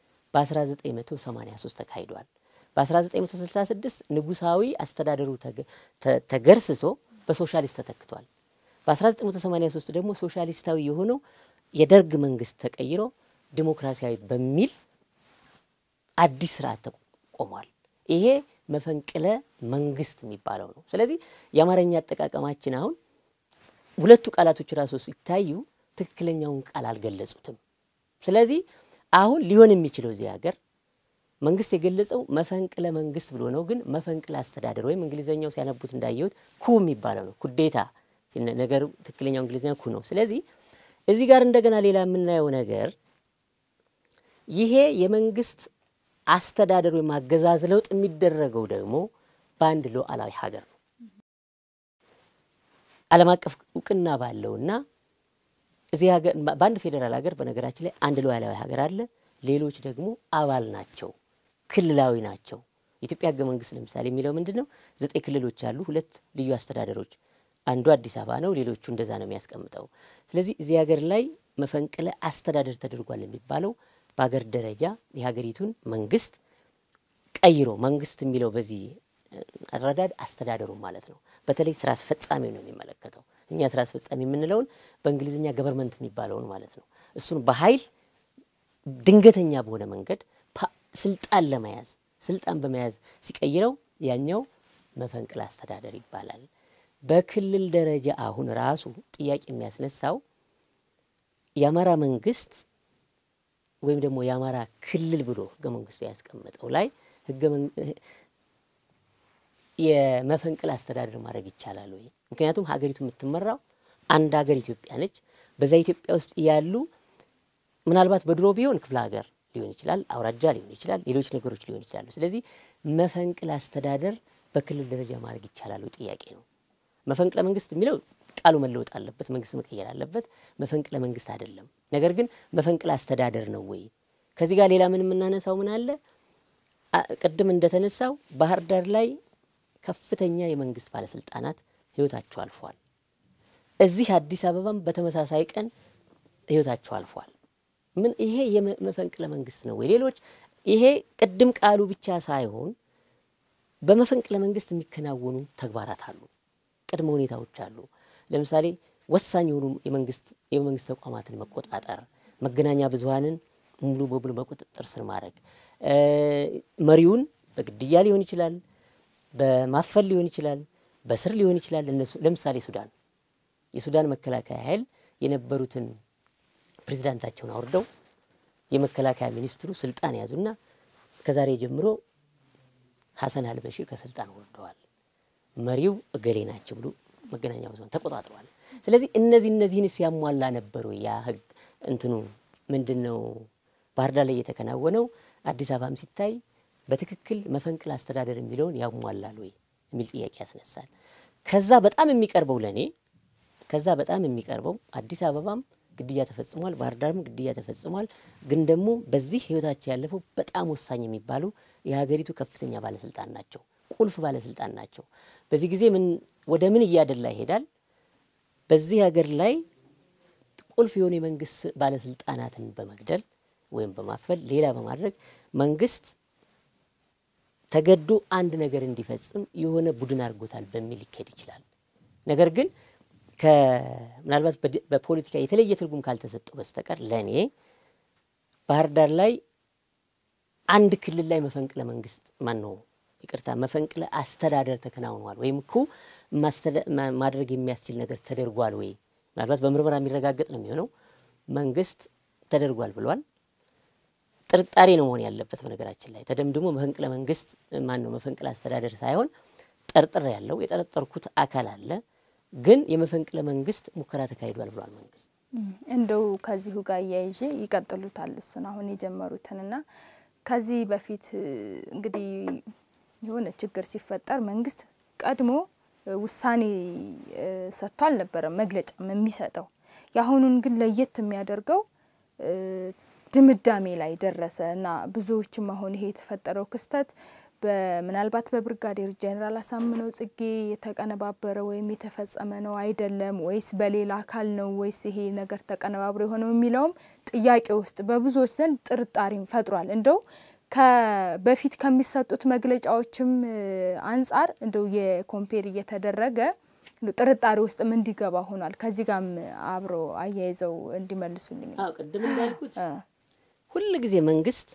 በ1983 ተካሂዷል። በ1966 ንጉሳዊ አስተዳደሩ ተገርስሶ በሶሻሊስት ተተክቷል። በ1983 ደግሞ ሶሻሊስታዊ የሆነው የደርግ መንግስት ተቀይሮ ዲሞክራሲያዊ በሚል አዲስ ስርዓት ተቆሟል። ይሄ መፈንቅለ መንግስት የሚባለው ነው። ስለዚህ የአማርኛ አጠቃቀማችን አሁን ሁለቱ ቃላቶች ራሱ ሲታዩ ትክክለኛውን ቃል አልገለጹትም። ስለዚህ አሁን ሊሆን የሚችለው እዚህ ሀገር መንግስት የገለጸው መፈንቅለ መንግስት ብሎ ነው። ግን መፈንቅለ አስተዳደር ወይም እንግሊዝኛው ሲያነቡት እንዳየሁት ኩ የሚባለው ነው። ኩዴታ ነገሩ ትክክለኛው እንግሊዝኛ ኩ ነው። ስለዚህ እዚህ ጋር እንደገና ሌላ የምናየው ነገር ይሄ የመንግስት አስተዳደር ወይም አገዛዝ ለውጥ የሚደረገው ደግሞ በአንድ ሉዓላዊ ሀገር ነው። ዓለም አቀፍ እውቅና ባለውና እዚህ ሀገር በአንድ ፌዴራል ሀገር በነገራችን ላይ አንድ ሉዓላዊ ሀገር አለ። ሌሎች ደግሞ አባል ናቸው፣ ክልላዊ ናቸው። የኢትዮጵያ ህገ መንግስት ለምሳሌ የሚለው ምንድን ነው? ዘጠኝ ክልሎች አሉ፣ ሁለት ልዩ አስተዳደሮች፣ አንዱ አዲስ አበባ ነው፣ ሌሎቹ እንደዛ ነው የሚያስቀምጠው። ስለዚህ እዚህ ሀገር ላይ መፈንቅለ አስተዳደር ተደርጓል የሚባለው በሀገር ደረጃ የሀገሪቱን መንግስት ቀይሮ መንግስት የሚለው በዚህ አረዳድ አስተዳደሩ ማለት ነው። በተለይ ስራ አስፈጻሚ ነው የሚመለከተው። እኛ ስራ አስፈጻሚ የምንለውን በእንግሊዝኛ ገቨርንመንት የሚባለውን ማለት ነው። እሱን በኃይል ድንገተኛ በሆነ መንገድ ስልጣን ለመያዝ ስልጣን በመያዝ ሲቀይረው ያኛው መፈንቅለ አስተዳደር ይባላል። በክልል ደረጃ አሁን ራሱ ጥያቄ የሚያስነሳው የአማራ መንግስት ወይም ደግሞ የአማራ ክልል ብሎ ህገ መንግስቱ ያስቀመጠው ላይ ህገ የመፈንቅለ አስተዳደር ማድረግ ይቻላል ወይ? ምክንያቱም ሀገሪቱ የምትመራው አንድ ሀገር ኢትዮጵያ ነች። በዛ ኢትዮጵያ ውስጥ ያሉ ምናልባት በድሮ ቢሆን ክፍለ ሀገር ሊሆን ይችላል፣ አውራጃ ሊሆን ይችላል፣ ሌሎች ነገሮች ሊሆን ይችላሉ። ስለዚህ መፈንቅለ አስተዳደር በክልል ደረጃ ማድረግ ይቻላል ወይ ጥያቄ ነው። መፈንቅለ መንግስት የሚለው ቃሉ መለወጥ አለበት፣ መንግስት መቀየር አለበት። መፈንቅለ መንግስት አይደለም። ነገር ግን መፈንቅለ አስተዳደር ነው ወይ? ከዚህ ጋር ሌላ ምን የምናነሳው ምን አለ? ቅድም እንደተነሳው ባህር ዳር ላይ ከፍተኛ የመንግስት ባለስልጣናት ህይወታቸው አልፏል። እዚህ አዲስ አበባም በተመሳሳይ ቀን ህይወታቸው አልፏል። ምን ይሄ የመፈንቅለ መንግስት ነው ወይ? ሌሎች ይሄ ቅድም ቃሉ ብቻ ሳይሆን በመፈንቅለ መንግስት የሚከናወኑ ተግባራት አሉ፣ ቅድመ ሁኔታዎች አሉ። ለምሳሌ ወሳኝ የሆኑ የመንግስት የመንግስት ተቋማትን መቆጣጠር፣ መገናኛ ብዙሀንን ሙሉ በሙሉ በቁጥጥር ስር ማድረግ፣ መሪውን በግድያ ሊሆን ይችላል፣ በማፈል ሊሆን ይችላል፣ በስር ሊሆን ይችላል። እነሱ ለምሳሌ ሱዳን የሱዳን መከላከያ ኃይል የነበሩትን ፕሬዚዳንታቸውን አውርደው የመከላከያ ሚኒስትሩ ስልጣን ያዙና ከዛሬ ጀምሮ ሀሰን አልበሺር ከስልጣን ወርደዋል፣ መሪው እገሌ ናቸው ብሎ መገናኛ ብዙኃን ተቆጣጥረዋል። ስለዚህ እነዚህ እነዚህን ሲያሟላ ነበሩ ያ ህግ እንትኑ ምንድን ነው ባህር ዳር ላይ የተከናወነው። አዲስ አበባም ሲታይ በትክክል መፈንቅለ አስተዳደር የሚለውን ያሟላል ወይ የሚል ጥያቄ ያስነሳል። ከዛ በጣም የሚቀርበው ለእኔ ከዛ በጣም የሚቀርበው አዲስ አበባም ግድያ ተፈጽሟል፣ ባህር ዳርም ግድያ ተፈጽሟል። ግን ደግሞ በዚህ ህይወታቸው ያለፈው በጣም ወሳኝ የሚባሉ የሀገሪቱ ከፍተኛ ባለስልጣን ናቸው፣ ቁልፍ ባለስልጣን ናቸው። በዚህ ጊዜ ምን ወደ ምን እያደላ ይሄዳል? በዚህ ሀገር ላይ ቁልፍ የሆኑ የመንግስት ባለስልጣናትን በመግደል ወይም በማፈል ሌላ በማድረግ መንግስት ተገዶ አንድ ነገር እንዲፈጽም የሆነ ቡድን አድርጎታል በሚል ሊካሄድ ይችላል። ነገር ግን ምናልባት በፖለቲካ የተለየ ትርጉም ካልተሰጠው በስተቀር ለእኔ ባህር ዳር ላይ አንድ ክልል ላይ መፈንቅለ መንግስት ማን ነው ይቅርታ፣ መፈንቅለ አስተዳደር ተከናውኗል ወይም እኮ ማድረግ የሚያስችል ነገር ተደርጓል ወይ ምናልባት በምርመራ የሚረጋገጥ ነው የሚሆነው። መንግስት ተደርጓል ብሏል። ጥርጣሬ ነው መሆን ያለበት። በነገራችን ላይ ተደምድሞ መፈንቅለ መንግስት ማን ነው መፈንቅለ አስተዳደር ሳይሆን ጠርጥር ያለው የጠረጠርኩት አካል አለ፣ ግን የመፈንቅለ መንግስት ሙከራ ተካሂዷል ብሏል መንግስት። እንደው ከዚሁ ጋር እያይዤ ይቀጥሉታል እሱን አሁን የጀመሩትንና ከዚህ በፊት እንግዲህ የሆነ ችግር ሲፈጠር መንግስት ቀድሞ ውሳኔ ሰጥቶ አልነበረም መግለጫም የሚሰጠው። የአሁኑን ግን ለየት የሚያደርገው ድምዳሜ ላይ ደረሰ እና ብዙዎችም አሁን ይሄ የተፈጠረው ክስተት ምናልባት በብርጋዴር ጄኔራል አሳምነው ጽጌ የተቀነባበረ ወይም የተፈጸመ ነው አይደለም፣ ወይስ በሌላ አካል ነው ወይስ ይሄ ነገር ተቀነባብሮ የሆነው የሚለውም ጥያቄ ውስጥ በብዙዎች ዘንድ ጥርጣሬም ፈጥሯል። እንደው በፊት ከሚሰጡት መግለጫዎችም አንጻር እንደው የኮምፔር እየተደረገ ጥርጣሬ ውስጥም እንዲገባ ሆኗል። ከዚህ ጋርም አብሮ አያይዘው እንዲመልሱልኝ ነው። ቅድም እንዳልኩት ሁል ጊዜ መንግስት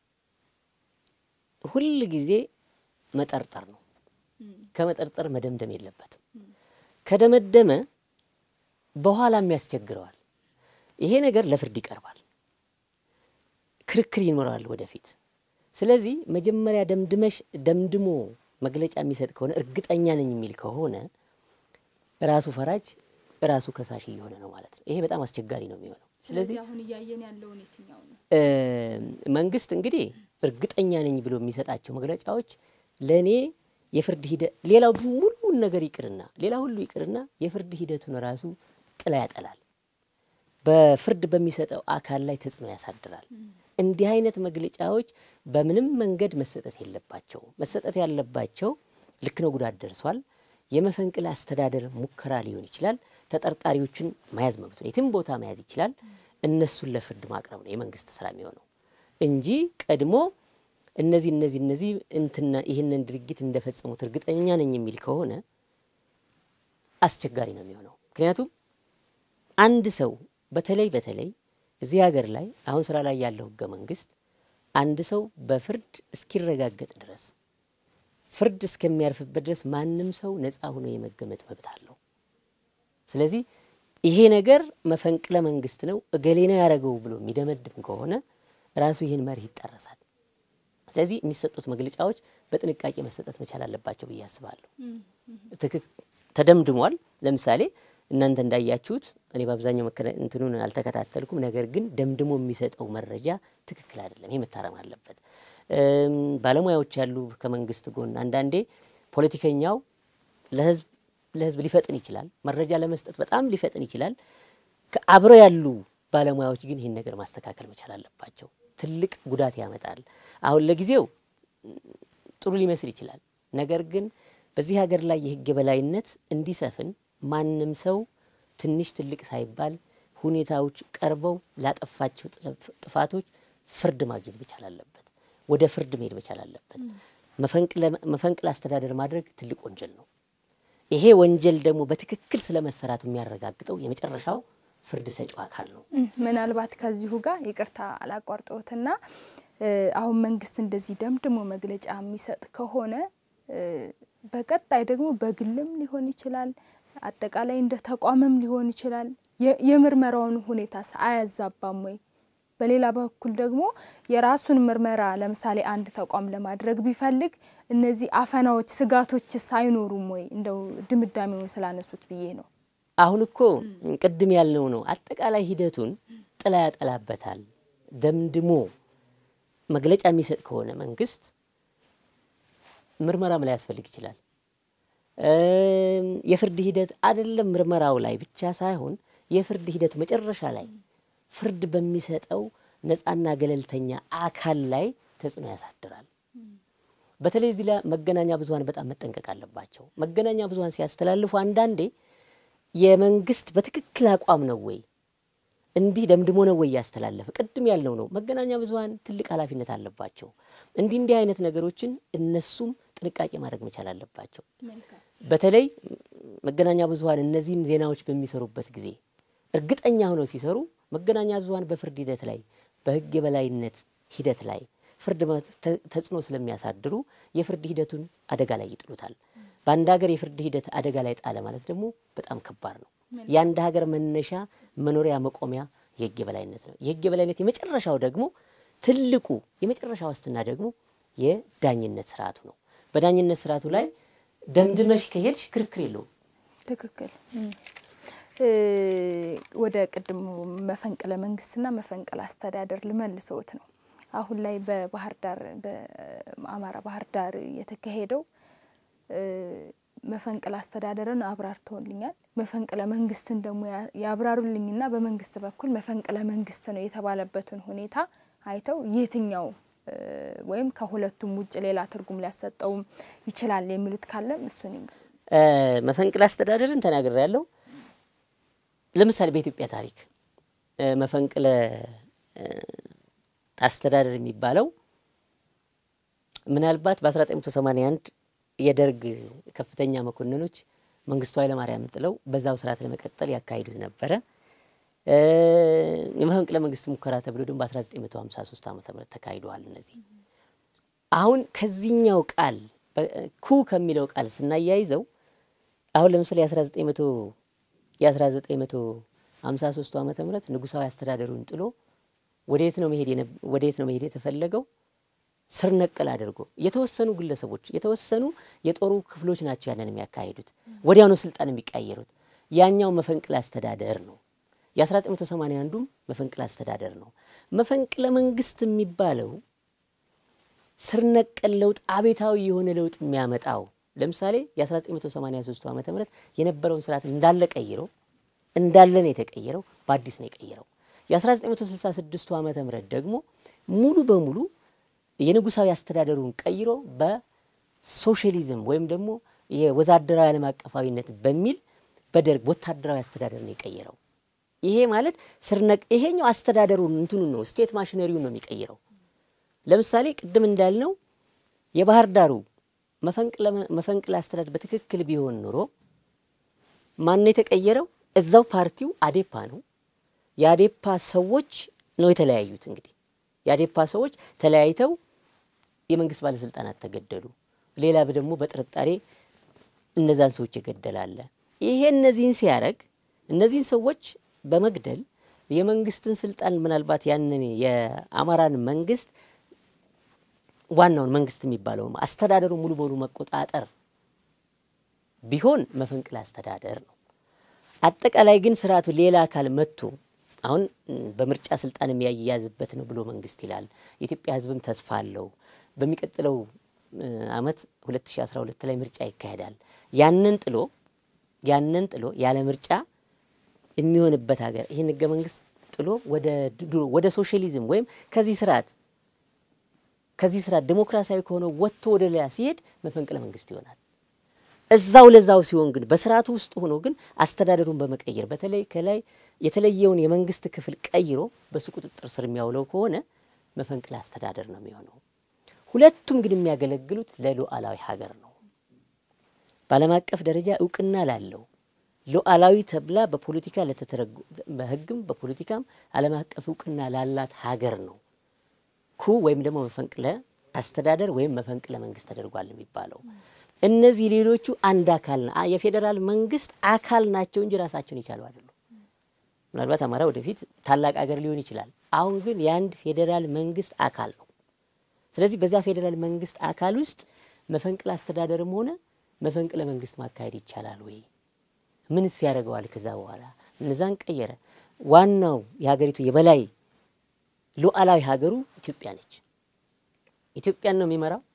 ሁል ጊዜ መጠርጠር ነው። ከመጠርጠር መደምደም የለበትም። ከደመደመ በኋላም ያስቸግረዋል። ይሄ ነገር ለፍርድ ይቀርባል፣ ክርክር ይኖራል ወደፊት። ስለዚህ መጀመሪያ ደምድመሽ ደምድሞ መግለጫ የሚሰጥ ከሆነ እርግጠኛ ነኝ የሚል ከሆነ ራሱ ፈራጅ ራሱ ከሳሽ እየሆነ ነው ማለት ነው። ይሄ በጣም አስቸጋሪ ነው የሚሆነው። ስለዚህ አሁን እያየን ያለውን የትኛው ነው? መንግስት እንግዲህ እርግጠኛ ነኝ ብሎ የሚሰጣቸው መግለጫዎች ለእኔ የፍርድ ሂደት ሌላው ሙሉውን ነገር ይቅርና ሌላ ሁሉ ይቅርና የፍርድ ሂደቱን ራሱ ጥላ ያጠላል። በፍርድ በሚሰጠው አካል ላይ ተጽዕኖ ያሳድራል። እንዲህ አይነት መግለጫዎች በምንም መንገድ መሰጠት የለባቸው። መሰጠት ያለባቸው ልክ ነው፣ ጉዳት ደርሷል፣ የመፈንቅለ አስተዳደር ሙከራ ሊሆን ይችላል፣ ተጠርጣሪዎችን መያዝ መብት ነው፣ የትም ቦታ መያዝ ይችላል። እነሱን ለፍርድ ማቅረብ ነው የመንግስት ስራ የሚሆነው እንጂ ቀድሞ እነዚህ እነዚህ እነዚህ እንትና ይህንን ድርጊት እንደፈጸሙት እርግጠኛ ነኝ የሚል ከሆነ አስቸጋሪ ነው የሚሆነው። ምክንያቱም አንድ ሰው በተለይ በተለይ እዚህ ሀገር ላይ አሁን ስራ ላይ ያለው ህገ መንግስት አንድ ሰው በፍርድ እስኪረጋገጥ ድረስ ፍርድ እስከሚያርፍበት ድረስ ማንም ሰው ነፃ ሆኖ የመገመት መብት አለው። ስለዚህ ይሄ ነገር መፈንቅለ መንግስት ነው እገሌ ነው ያደረገው ብሎ የሚደመድም ከሆነ ራሱ ይህን መርህ ይጣረሳል። ስለዚህ የሚሰጡት መግለጫዎች በጥንቃቄ መሰጠት መቻል አለባቸው ብዬ አስባለሁ። ተደምድሟል። ለምሳሌ እናንተ እንዳያችሁት እኔ በአብዛኛው እንትኑን አልተከታተልኩም። ነገር ግን ደምድሞ የሚሰጠው መረጃ ትክክል አይደለም። ይሄ መታረም አለበት። ባለሙያዎች ያሉ ከመንግስት ጎን አንዳንዴ ፖለቲከኛው ለህዝብ ለህዝብ ሊፈጥን ይችላል። መረጃ ለመስጠት በጣም ሊፈጥን ይችላል። አብረው ያሉ ባለሙያዎች ግን ይህን ነገር ማስተካከል መቻል አለባቸው። ትልቅ ጉዳት ያመጣል። አሁን ለጊዜው ጥሩ ሊመስል ይችላል። ነገር ግን በዚህ ሀገር ላይ የህግ የበላይነት እንዲሰፍን ማንም ሰው ትንሽ ትልቅ ሳይባል ሁኔታዎች ቀርበው ላጠፋቸው ጥፋቶች ፍርድ ማግኘት መቻል አለበት። ወደ ፍርድ መሄድ መቻል አለበት። መፈንቅለ አስተዳደር ማድረግ ትልቅ ወንጀል ነው። ይሄ ወንጀል ደግሞ በትክክል ስለመሰራቱ የሚያረጋግጠው የመጨረሻው ፍርድ ሰጪው አካል ነው። ምናልባት ከዚሁ ጋር ይቅርታ አላቋርጠውትና አሁን መንግስት እንደዚህ ደምድሞ መግለጫ የሚሰጥ ከሆነ በቀጣይ ደግሞ በግልም ሊሆን ይችላል፣ አጠቃላይ እንደ ተቋምም ሊሆን ይችላል። የምርመራውን ሁኔታ አያዛባም ወይ? በሌላ በኩል ደግሞ የራሱን ምርመራ ለምሳሌ አንድ ተቋም ለማድረግ ቢፈልግ እነዚህ አፈናዎች፣ ስጋቶችስ አይኖሩም ወይ? እንደው ድምዳሜውን ስላነሱት ብዬ ነው። አሁን እኮ ቅድም ያልነው ነው። አጠቃላይ ሂደቱን ጥላ ያጠላበታል። ደምድሞ መግለጫ የሚሰጥ ከሆነ መንግስት ምርመራም ላይ ያስፈልግ ይችላል። የፍርድ ሂደት አይደለም ምርመራው ላይ ብቻ ሳይሆን የፍርድ ሂደት መጨረሻ ላይ ፍርድ በሚሰጠው ነፃና ገለልተኛ አካል ላይ ተጽዕኖ ያሳድራል። በተለይ እዚህ ላይ መገናኛ ብዙኃን በጣም መጠንቀቅ አለባቸው። መገናኛ ብዙኃን ሲያስተላልፉ አንዳንዴ የመንግስት በትክክል አቋም ነው ወይ እንዲህ ደምድሞ ነው ወይ ያስተላለፈ? ቅድም ያልነው ነው። መገናኛ ብዙኃን ትልቅ ኃላፊነት አለባቸው። እንዲህ እንዲህ አይነት ነገሮችን እነሱም ጥንቃቄ ማድረግ መቻል አለባቸው። በተለይ መገናኛ ብዙኃን እነዚህን ዜናዎች በሚሰሩበት ጊዜ እርግጠኛ ሆነው ሲሰሩ መገናኛ ብዙኃን በፍርድ ሂደት ላይ በሕግ የበላይነት ሂደት ላይ ፍርድ ተጽዕኖ ስለሚያሳድሩ የፍርድ ሂደቱን አደጋ ላይ ይጥሉታል። በአንድ ሀገር የፍርድ ሂደት አደጋ ላይ ጣለ ማለት ደግሞ በጣም ከባድ ነው። የአንድ ሀገር መነሻ መኖሪያ መቆሚያ የሕግ የበላይነት ነው። የሕግ የበላይነት የመጨረሻው ደግሞ ትልቁ የመጨረሻ ዋስትና ደግሞ የዳኝነት ስርዓቱ ነው። በዳኝነት ስርዓቱ ላይ ደምድመሽ ከሄድሽ ክርክር የለውም። ትክክል። ወደ ቅድሙ መፈንቅለ መንግስትና መፈንቅለ አስተዳደር ልመልሰውት ነው። አሁን ላይ በባህር ዳር በአማራ ባህር ዳር የተካሄደው መፈንቅለ አስተዳደርን አብራርተውልኛል። መፈንቅለ መንግስትን ደግሞ ያብራሩልኝና በመንግስት በኩል መፈንቅለ መንግስት ነው የተባለበትን ሁኔታ አይተው የትኛው ወይም ከሁለቱም ውጭ ሌላ ትርጉም ሊያሰጠውም ይችላል የሚሉት ካለም እሱን መፈንቅለ አስተዳደርን ተናግሬ ያለው ለምሳሌ በኢትዮጵያ ታሪክ መፈንቅለ አስተዳደር የሚባለው ምናልባት በ1981 የደርግ ከፍተኛ መኮንኖች መንግስቱ ኃይለማርያም ጥለው በዛው ስርዓት ለመቀጠል ያካሂዱት ነበረ። የመፈንቅለ መንግስት ሙከራ ተብሎ ደግሞ በ1953 ዓ ም ተካሂደዋል። እነዚህ አሁን ከዚህኛው ቃል ኩ ከሚለው ቃል ስናያይዘው አሁን ለምሳሌ የ1953 ዓመተ ምህረት ንጉሳዊ አስተዳደሩን ጥሎ ወደየት ነው መሄድ ወደየት ነው መሄድ የተፈለገው? ስር ነቀል አድርጎ የተወሰኑ ግለሰቦች የተወሰኑ የጦሩ ክፍሎች ናቸው ያንን የሚያካሂዱት፣ ወዲያውኑ ስልጣን የሚቀያየሩት። ያኛው መፈንቅለ አስተዳደር ነው። የ1981ዱም መፈንቅለ አስተዳደር ነው። መፈንቅለ መንግስት የሚባለው ስር ነቀል ለውጥ፣ አቤታዊ የሆነ ለውጥ የሚያመጣው ለምሳሌ የ1983 ዓ ም የነበረውን ስርዓት እንዳለ ቀይሮ እንዳለ ነው የተቀየረው፣ በአዲስ ነው የቀየረው። የ1966 ዓ ም ደግሞ ሙሉ በሙሉ የንጉሳዊ አስተዳደሩን ቀይሮ በሶሻሊዝም ወይም ደግሞ የወዛደራዊ ዓለም አቀፋዊነት በሚል በደርግ ወታደራዊ አስተዳደር ነው የቀየረው። ይሄ ማለት ስርነቅ ይሄኛው አስተዳደሩን እንትኑን ነው ስቴት ማሽነሪውን ነው የሚቀይረው። ለምሳሌ ቅድም እንዳልነው የባህር ዳሩ መፈንቅለ አስተዳደር በትክክል ቢሆን ኑሮ ማን የተቀየረው? እዛው ፓርቲው አዴፓ ነው። የአዴፓ ሰዎች ነው የተለያዩት። እንግዲህ የአዴፓ ሰዎች ተለያይተው የመንግስት ባለስልጣናት ተገደሉ። ሌላ ደግሞ በጥርጣሬ እነዛን ሰዎች የገደላለ። ይሄ እነዚህን ሲያደርግ እነዚህን ሰዎች በመግደል የመንግስትን ስልጣን ምናልባት ያንን የአማራን መንግስት ዋናውን መንግስት የሚባለው አስተዳደሩ ሙሉ በሙሉ መቆጣጠር ቢሆን መፈንቅለ አስተዳደር ነው። አጠቃላይ ግን ስርዓቱ ሌላ አካል መጥቶ አሁን በምርጫ ስልጣን የሚያያዝበት ነው ብሎ መንግስት ይላል። የኢትዮጵያ ሕዝብም ተስፋ አለው። በሚቀጥለው አመት 2012 ላይ ምርጫ ይካሄዳል። ያንን ጥሎ ያንን ጥሎ ያለ ምርጫ የሚሆንበት ሀገር ይህን ህገ መንግስት ጥሎ ወደ ድሮ ወደ ሶሻሊዝም ወይም ከዚህ ስርዓት ከዚህ ስርዓት ዴሞክራሲያዊ ከሆነው ወጥቶ ወደ ሌላ ሲሄድ መፈንቅለ መንግስት ይሆናል። እዛው ለዛው ሲሆን ግን በስርዓቱ ውስጥ ሆኖ ግን አስተዳደሩን በመቀየር በተለይ ከላይ የተለየውን የመንግስት ክፍል ቀይሮ በሱ ቁጥጥር ስር የሚያውለው ከሆነ መፈንቅለ አስተዳደር ነው የሚሆነው። ሁለቱም ግን የሚያገለግሉት ለሉዓላዊ ሀገር ነው። በዓለም አቀፍ ደረጃ እውቅና ላለው ሉዓላዊ ተብላ በፖለቲካ ለተተረጉ በህግም በፖለቲካም ዓለም አቀፍ እውቅና ላላት ሀገር ነው ኩ ወይም ደግሞ መፈንቅለ አስተዳደር ወይም መፈንቅለ መንግስት ተደርጓል የሚባለው። እነዚህ ሌሎቹ አንድ አካል የፌዴራል መንግስት አካል ናቸው እንጂ ራሳቸውን የቻሉ አይደሉም። ምናልባት አማራ ወደፊት ታላቅ ሀገር ሊሆን ይችላል። አሁን ግን የአንድ ፌዴራል መንግስት አካል ነው። ስለዚህ በዚያ ፌዴራል መንግስት አካል ውስጥ መፈንቅለ አስተዳደርም ሆነ መፈንቅለ መንግስት ማካሄድ ይቻላል ወይ? ምንስ ያደርገዋል? ከዛ በኋላ እነዛን ቀየረ። ዋናው የሀገሪቱ የበላይ ሉዓላዊ ሀገሩ ኢትዮጵያ ነች። ኢትዮጵያን ነው የሚመራው።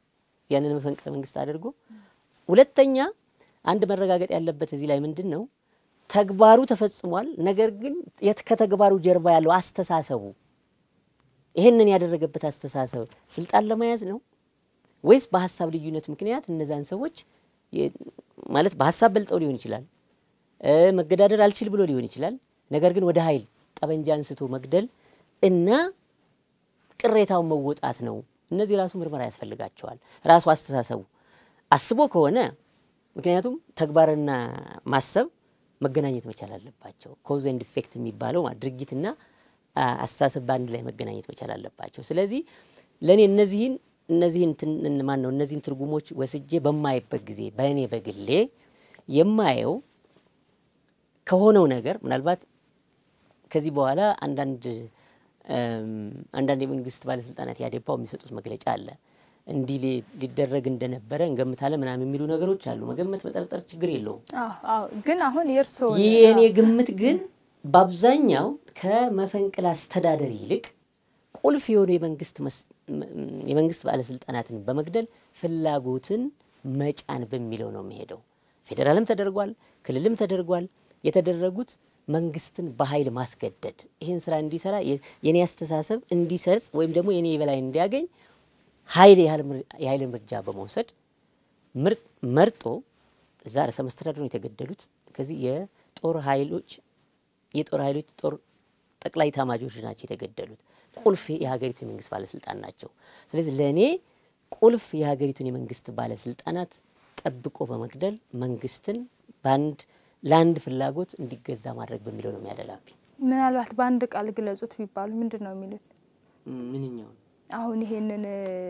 ያንን መፈንቅለ መንግስት አድርጎ፣ ሁለተኛ አንድ መረጋገጥ ያለበት እዚህ ላይ ምንድን ነው ተግባሩ ተፈጽሟል። ነገር ግን ከተግባሩ ጀርባ ያለው አስተሳሰቡ ይህንን ያደረገበት አስተሳሰብ ስልጣን ለመያዝ ነው ወይስ በሀሳብ ልዩነት ምክንያት እነዛን ሰዎች ማለት በሀሳብ በልጠው ሊሆን ይችላል፣ መገዳደር አልችል ብሎ ሊሆን ይችላል። ነገር ግን ወደ ኃይል ጠበንጃ አንስቶ መግደል እና ቅሬታውን መወጣት ነው። እነዚህ ራሱ ምርመራ ያስፈልጋቸዋል። ራሱ አስተሳሰቡ አስቦ ከሆነ ምክንያቱም ተግባርና ማሰብ መገናኘት መቻል አለባቸው። ኮዝ ኤንድ ኢፌክት የሚባለው ድርጊትና አስተሳሰብ በአንድ ላይ መገናኘት መቻል አለባቸው። ስለዚህ ለእኔ እነዚህን እነዚህን ማን ነው እነዚህን ትርጉሞች ወስጄ በማይበት ጊዜ በእኔ በግሌ የማየው ከሆነው ነገር ምናልባት ከዚህ በኋላ አንዳንድ አንዳንድ የመንግስት ባለስልጣናት ያዴፓው የሚሰጡት መግለጫ አለ እንዲህ ሊደረግ እንደነበረ እንገምታለን ምናምን የሚሉ ነገሮች አሉ። መገመት መጠርጠር ችግር የለውም። ግን አሁን የእርስዎ የእኔ ግምት ግን በአብዛኛው ከመፈንቅለ አስተዳደር ይልቅ ቁልፍ የሆኑ የመንግስት ባለስልጣናትን በመግደል ፍላጎትን መጫን በሚለው ነው የሚሄደው። ፌዴራልም ተደርጓል፣ ክልልም ተደርጓል። የተደረጉት መንግስትን በኃይል ማስገደድ ይህን ስራ እንዲሰራ የኔ አስተሳሰብ እንዲሰርጽ ወይም ደግሞ የኔ የበላይ እንዲያገኝ ኃይል የኃይል እርምጃ በመውሰድ መርጦ እዛ ርዕሰ መስተዳድሩ ነው የተገደሉት። ከዚህ የጦር ኃይሎች የጦር ኃይሎች ጦር ጠቅላይ ኤታማዦር ናቸው የተገደሉት። ቁልፍ የሀገሪቱ የመንግስት ባለስልጣን ናቸው። ስለዚህ ለእኔ ቁልፍ የሀገሪቱን የመንግስት ባለስልጣናት ጠብቆ በመግደል መንግስትን በአንድ ለአንድ ፍላጎት እንዲገዛ ማድረግ በሚለው ነው የሚያደላብኝ። ምናልባት በአንድ ቃል ግለጹት ቢባሉ ምንድን ነው የሚሉት? ምንኛው አሁን ይሄንን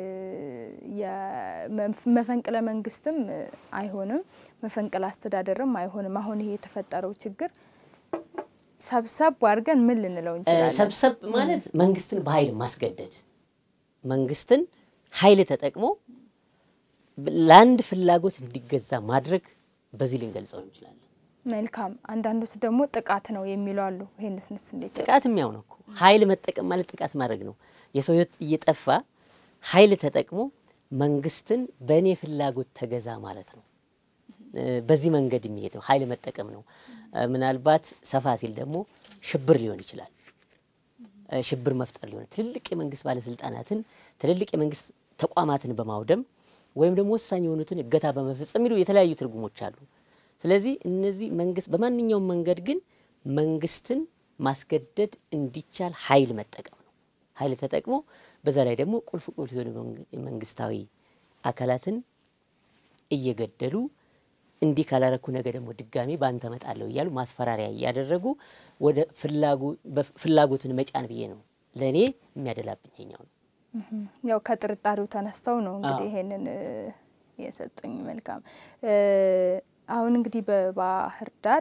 መፈንቅለ መንግስትም አይሆንም፣ መፈንቅለ አስተዳደርም አይሆንም። አሁን ይሄ የተፈጠረው ችግር ሰብሰብ አድርገን ምን ልንለው እንችላለን? ሰብሰብ ማለት መንግስትን በኃይል ማስገደድ፣ መንግስትን ኃይል ተጠቅሞ ለአንድ ፍላጎት እንዲገዛ ማድረግ፣ በዚህ ልንገልጸው እንችላለን። መልካም። አንዳንዶች ደግሞ ጥቃት ነው የሚሉ አሉ። ይህንስ ንስ እንዴት? ጥቃት የሚያው ነው እኮ ኃይል መጠቀም ማለት ጥቃት ማድረግ ነው። የሰው ህይወት እየጠፋ ኃይል ተጠቅሞ መንግስትን በእኔ ፍላጎት ተገዛ ማለት ነው። በዚህ መንገድ የሚሄድ ነው፣ ኃይል መጠቀም ነው። ምናልባት ሰፋ ሲል ደግሞ ሽብር ሊሆን ይችላል። ሽብር መፍጠር ሊሆን ትልልቅ የመንግስት ባለስልጣናትን ትልልቅ የመንግስት ተቋማትን በማውደም ወይም ደግሞ ወሳኝ የሆኑትን እገታ በመፈጸም የሚሉ የተለያዩ ትርጉሞች አሉ። ስለዚህ እነዚህ መንግስት በማንኛውም መንገድ ግን መንግስትን ማስገደድ እንዲቻል ኃይል መጠቀም ነው። ኃይል ተጠቅሞ በዛ ላይ ደግሞ ቁልፍ ቁልፍ የሆኑ መንግስታዊ አካላትን እየገደሉ እንዲህ ካላረኩ ነገ ደግሞ ድጋሚ በአንተ እመጣለሁ እያሉ ማስፈራሪያ እያደረጉ ወደ ፍላጎትን መጫን ብዬ ነው ለእኔ የሚያደላብኝ ኛው ነው። ያው ከጥርጣሬው ተነስተው ነው እንግዲህ ይሄንን የሰጡኝ። መልካም አሁን እንግዲህ በባህር ዳር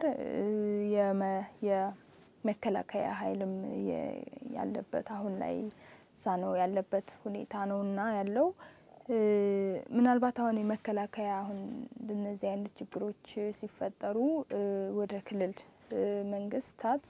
የመከላከያ ኃይልም ያለበት አሁን ላይ እዛ ነው ያለበት ሁኔታ ነው እና ያለው ምናልባት አሁን የመከላከያ አሁን እነዚህ አይነት ችግሮች ሲፈጠሩ ወደ ክልል መንግስታት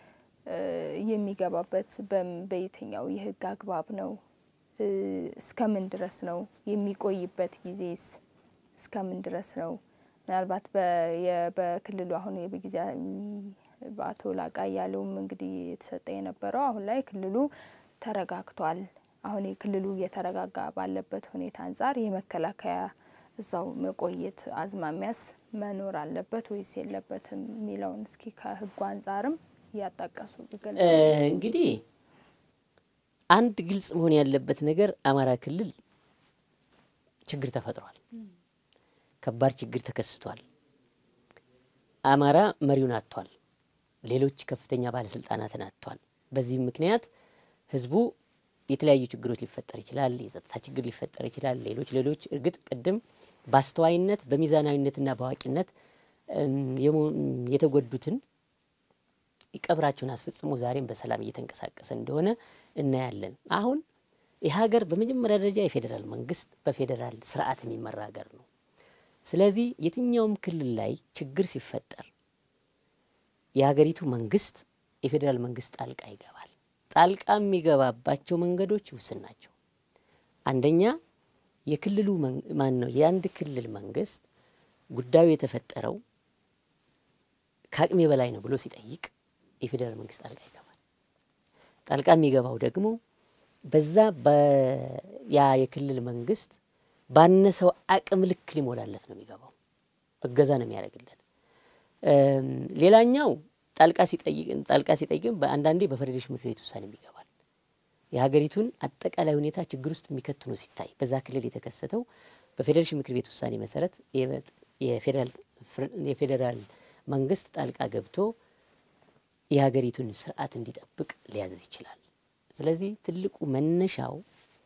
የሚገባበት በየትኛው የህግ አግባብ ነው? እስከምን ድረስ ነው የሚቆይበት? ጊዜስ እስከምን ድረስ ነው? ምናልባት በክልሉ አሁን በጊዜ በአቶ ላቃ እያለውም እንግዲህ የተሰጠ የነበረው አሁን ላይ ክልሉ ተረጋግቷል። አሁን የክልሉ እየተረጋጋ ባለበት ሁኔታ አንጻር የመከላከያ እዛው መቆየት አዝማሚያስ መኖር አለበት ወይስ የለበትም የሚለውን እስኪ ከህጉ አንጻርም እያጣቀሱ እንግዲህ አንድ ግልጽ መሆን ያለበት ነገር አማራ ክልል ችግር ተፈጥሯል። ከባድ ችግር ተከስቷል። አማራ መሪውን አጥቷል። ሌሎች ከፍተኛ ባለስልጣናትን አጥቷል። በዚህም ምክንያት ህዝቡ የተለያዩ ችግሮች ሊፈጠር ይችላል። የጸጥታ ችግር ሊፈጠር ይችላል። ሌሎች ሌሎች እርግጥ ቅድም በአስተዋይነት በሚዛናዊነትና በአዋቂነት የተጎዱትን ቀብራቸውን አስፈጽሞ ዛሬም በሰላም እየተንቀሳቀሰ እንደሆነ እናያለን። አሁን ይህ ሀገር በመጀመሪያ ደረጃ የፌዴራል መንግስት በፌዴራል ስርዓት የሚመራ ሀገር ነው። ስለዚህ የትኛውም ክልል ላይ ችግር ሲፈጠር የሀገሪቱ መንግስት የፌዴራል መንግስት ጣልቃ ይገባል። ጣልቃ የሚገባባቸው መንገዶች ውስን ናቸው። አንደኛ የክልሉ ማን ነው የአንድ ክልል መንግስት ጉዳዩ የተፈጠረው ከአቅሜ በላይ ነው ብሎ ሲጠይቅ የፌዴራል መንግስት ጣልቃ ይገባል። ጣልቃ የሚገባው ደግሞ በዛ ያ የክልል መንግስት ባነሰው አቅም ልክ ሊሞላለት ነው የሚገባው፣ እገዛ ነው የሚያደርግለት። ሌላኛው ጣልቃ ሲጠይቅ ጣልቃ ሲጠይቅም አንዳንዴ በፌዴሬሽን ምክር ቤት ውሳኔ ይገባል። የሀገሪቱን አጠቃላይ ሁኔታ ችግር ውስጥ የሚከት ነው ሲታይ በዛ ክልል የተከሰተው በፌዴሬሽን ምክር ቤት ውሳኔ መሰረት የፌዴራል መንግስት ጣልቃ ገብቶ የሀገሪቱን ስርዓት እንዲጠብቅ ሊያዘዝ ይችላል። ስለዚህ ትልቁ መነሻው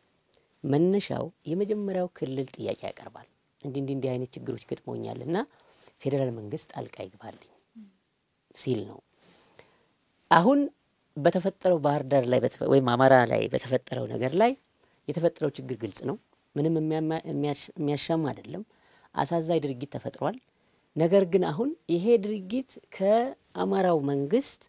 መነሻው የመጀመሪያው ክልል ጥያቄ ያቀርባል። እንዲህ እንዲህ እንዲህ አይነት ችግሮች ገጥሞኛል እና ፌዴራል መንግስት ጣልቃ ይግባልኝ ሲል ነው። አሁን በተፈጠረው ባህር ዳር ላይ ወይም አማራ ላይ በተፈጠረው ነገር ላይ የተፈጠረው ችግር ግልጽ ነው። ምንም የሚያሻማ አይደለም። አሳዛኝ ድርጊት ተፈጥሯል። ነገር ግን አሁን ይሄ ድርጊት ከአማራው መንግስት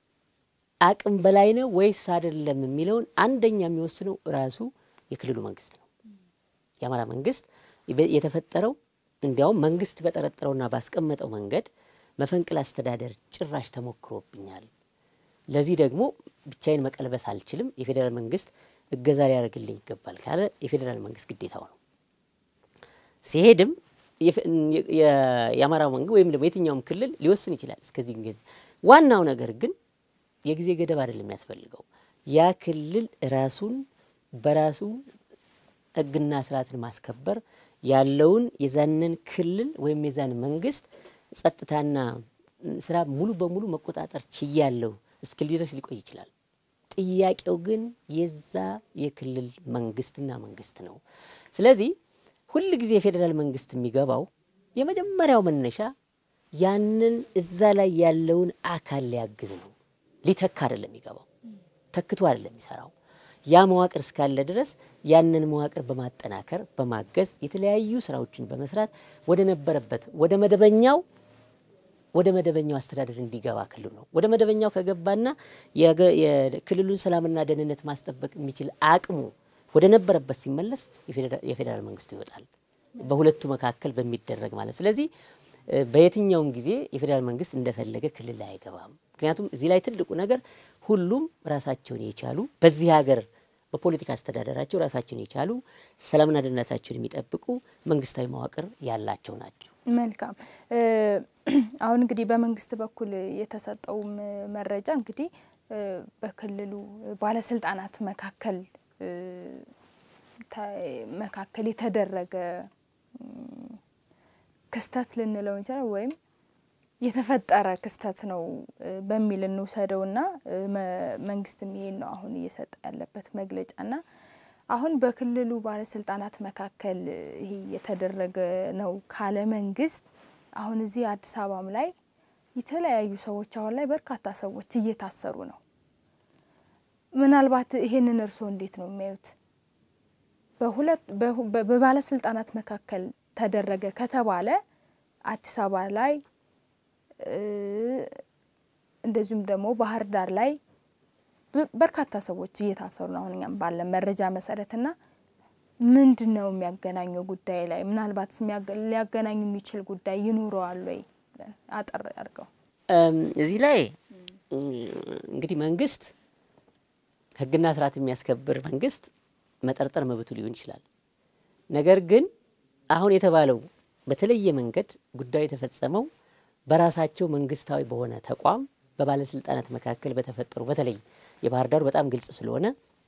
አቅም በላይ ነው ወይስ አይደለም የሚለውን አንደኛ የሚወስነው ራሱ የክልሉ መንግስት ነው። የአማራ መንግስት የተፈጠረው እንዲያውም መንግስት በጠረጠረውና ባስቀመጠው መንገድ መፈንቅል አስተዳደር ጭራሽ ተሞክሮብኛል፣ ለዚህ ደግሞ ብቻዬን መቀልበስ አልችልም፣ የፌዴራል መንግስት እገዛ ሊያደርግልኝ ይገባል ካለ የፌዴራል መንግስት ግዴታው ነው። ሲሄድም የአማራው መንግስት ወይም ደግሞ የትኛውም ክልል ሊወስን ይችላል እስከዚህ ጊዜ። ዋናው ነገር ግን የጊዜ ገደብ አይደለም የሚያስፈልገው ያ ክልል ራሱን በራሱ ህግና ስርዓትን ማስከበር ያለውን የዛንን ክልል ወይም የዛን መንግስት ጸጥታና ስራ ሙሉ በሙሉ መቆጣጠር ችያለሁ እስክል ድረስ ሊቆይ ይችላል። ጥያቄው ግን የዛ የክልል መንግስትና መንግስት ነው። ስለዚህ ሁል ጊዜ የፌዴራል መንግስት የሚገባው የመጀመሪያው መነሻ ያንን እዛ ላይ ያለውን አካል ሊያግዝ ነው። ሊተካ አይደለም የሚገባው፣ ተክቶ አይደለም የሚሰራው። ያ መዋቅር እስካለ ድረስ ያንን መዋቅር በማጠናከር በማገዝ የተለያዩ ስራዎችን በመስራት ወደ ነበረበት ወደ መደበኛው ወደ መደበኛው አስተዳደር እንዲገባ ክልሉ ነው። ወደ መደበኛው ከገባና የክልሉን ሰላምና ደህንነት ማስጠበቅ የሚችል አቅሙ ወደ ነበረበት ሲመለስ የፌዴራል መንግስቱ ይወጣል፣ በሁለቱ መካከል በሚደረግ ማለት። ስለዚህ በየትኛውም ጊዜ የፌዴራል መንግስት እንደፈለገ ክልል ላይ አይገባም። ምክንያቱም እዚህ ላይ ትልቁ ነገር ሁሉም ራሳቸውን የቻሉ በዚህ ሀገር በፖለቲካ አስተዳደራቸው ራሳቸውን የቻሉ ሰላምና ደህንነታቸውን የሚጠብቁ መንግስታዊ መዋቅር ያላቸው ናቸው። መልካም። አሁን እንግዲህ በመንግስት በኩል የተሰጠውም መረጃ እንግዲህ በክልሉ ባለስልጣናት መካከል መካከል የተደረገ ክስተት ልንለው እንችላል ወይም የተፈጠረ ክስተት ነው በሚል እንውሰደውና መንግስትም ይሄን ነው አሁን እየሰጠ ያለበት መግለጫና አሁን በክልሉ ባለስልጣናት መካከል ይሄ የተደረገ ነው ካለ መንግስት አሁን እዚህ አዲስ አበባም ላይ የተለያዩ ሰዎች አሁን ላይ በርካታ ሰዎች እየታሰሩ ነው። ምናልባት ይሄንን እርስዎ እንዴት ነው የሚያዩት? በሁለት በባለስልጣናት መካከል ተደረገ ከተባለ አዲስ አበባ ላይ እንደዚሁም ደግሞ ባህር ዳር ላይ በርካታ ሰዎች እየታሰሩ ነው። አሁን እኛም ባለ መረጃ መሰረትና ምንድን ነው የሚያገናኘው ጉዳይ ላይ ምናልባት ሊያገናኙ የሚችል ጉዳይ ይኑረዋል ወይ? አጠር አድርገው እዚህ ላይ እንግዲህ መንግስት ህግና ስርዓት የሚያስከብር መንግስት መጠርጠር መብቱ ሊሆን ይችላል። ነገር ግን አሁን የተባለው በተለየ መንገድ ጉዳዩ የተፈጸመው በራሳቸው መንግስታዊ በሆነ ተቋም በባለስልጣናት መካከል በተፈጠሩ በተለይ የባህር ዳሩ በጣም ግልጽ ስለሆነ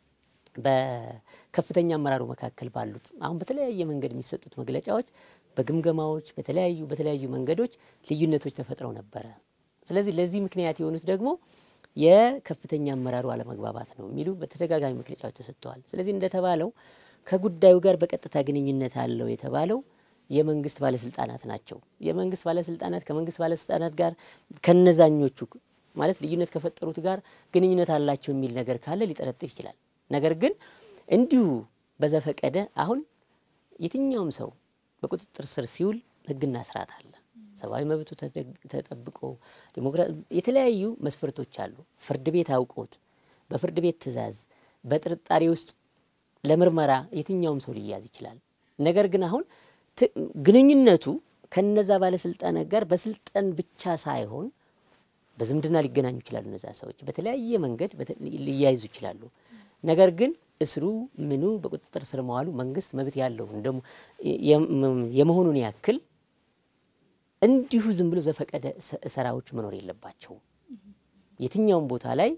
በከፍተኛ አመራሩ መካከል ባሉት አሁን በተለያየ መንገድ የሚሰጡት መግለጫዎች በግምገማዎች በተለያዩ በተለያዩ መንገዶች ልዩነቶች ተፈጥረው ነበረ። ስለዚህ ለዚህ ምክንያት የሆኑት ደግሞ የከፍተኛ አመራሩ አለመግባባት ነው የሚሉ በተደጋጋሚ መግለጫዎች ተሰጥተዋል። ስለዚህ እንደተባለው ከጉዳዩ ጋር በቀጥታ ግንኙነት አለው የተባለው የመንግስት ባለስልጣናት ናቸው። የመንግስት ባለስልጣናት ከመንግስት ባለስልጣናት ጋር ከነዛኞቹ ማለት ልዩነት ከፈጠሩት ጋር ግንኙነት አላቸው የሚል ነገር ካለ ሊጠረጥር ይችላል። ነገር ግን እንዲሁ በዘፈቀደ አሁን የትኛውም ሰው በቁጥጥር ስር ሲውል ህግና ስርዓት አለ። ሰብአዊ መብቱ ተጠብቆ የተለያዩ መስፈርቶች አሉ። ፍርድ ቤት አውቆት በፍርድ ቤት ትዕዛዝ በጥርጣሬ ውስጥ ለምርመራ የትኛውም ሰው ሊያዝ ይችላል። ነገር ግን አሁን ግንኙነቱ ከነዛ ባለስልጣናት ጋር በስልጣን ብቻ ሳይሆን በዝምድና ሊገናኙ ይችላሉ። እነዛ ሰዎች በተለያየ መንገድ ሊያይዙ ይችላሉ። ነገር ግን እስሩ ምኑ በቁጥጥር ስር መዋሉ መንግስት መብት ያለው እንደሞ የመሆኑን ያክል እንዲሁ ዝም ብሎ ዘፈቀደ ሰራዎች መኖር የለባቸውም። የትኛውም ቦታ ላይ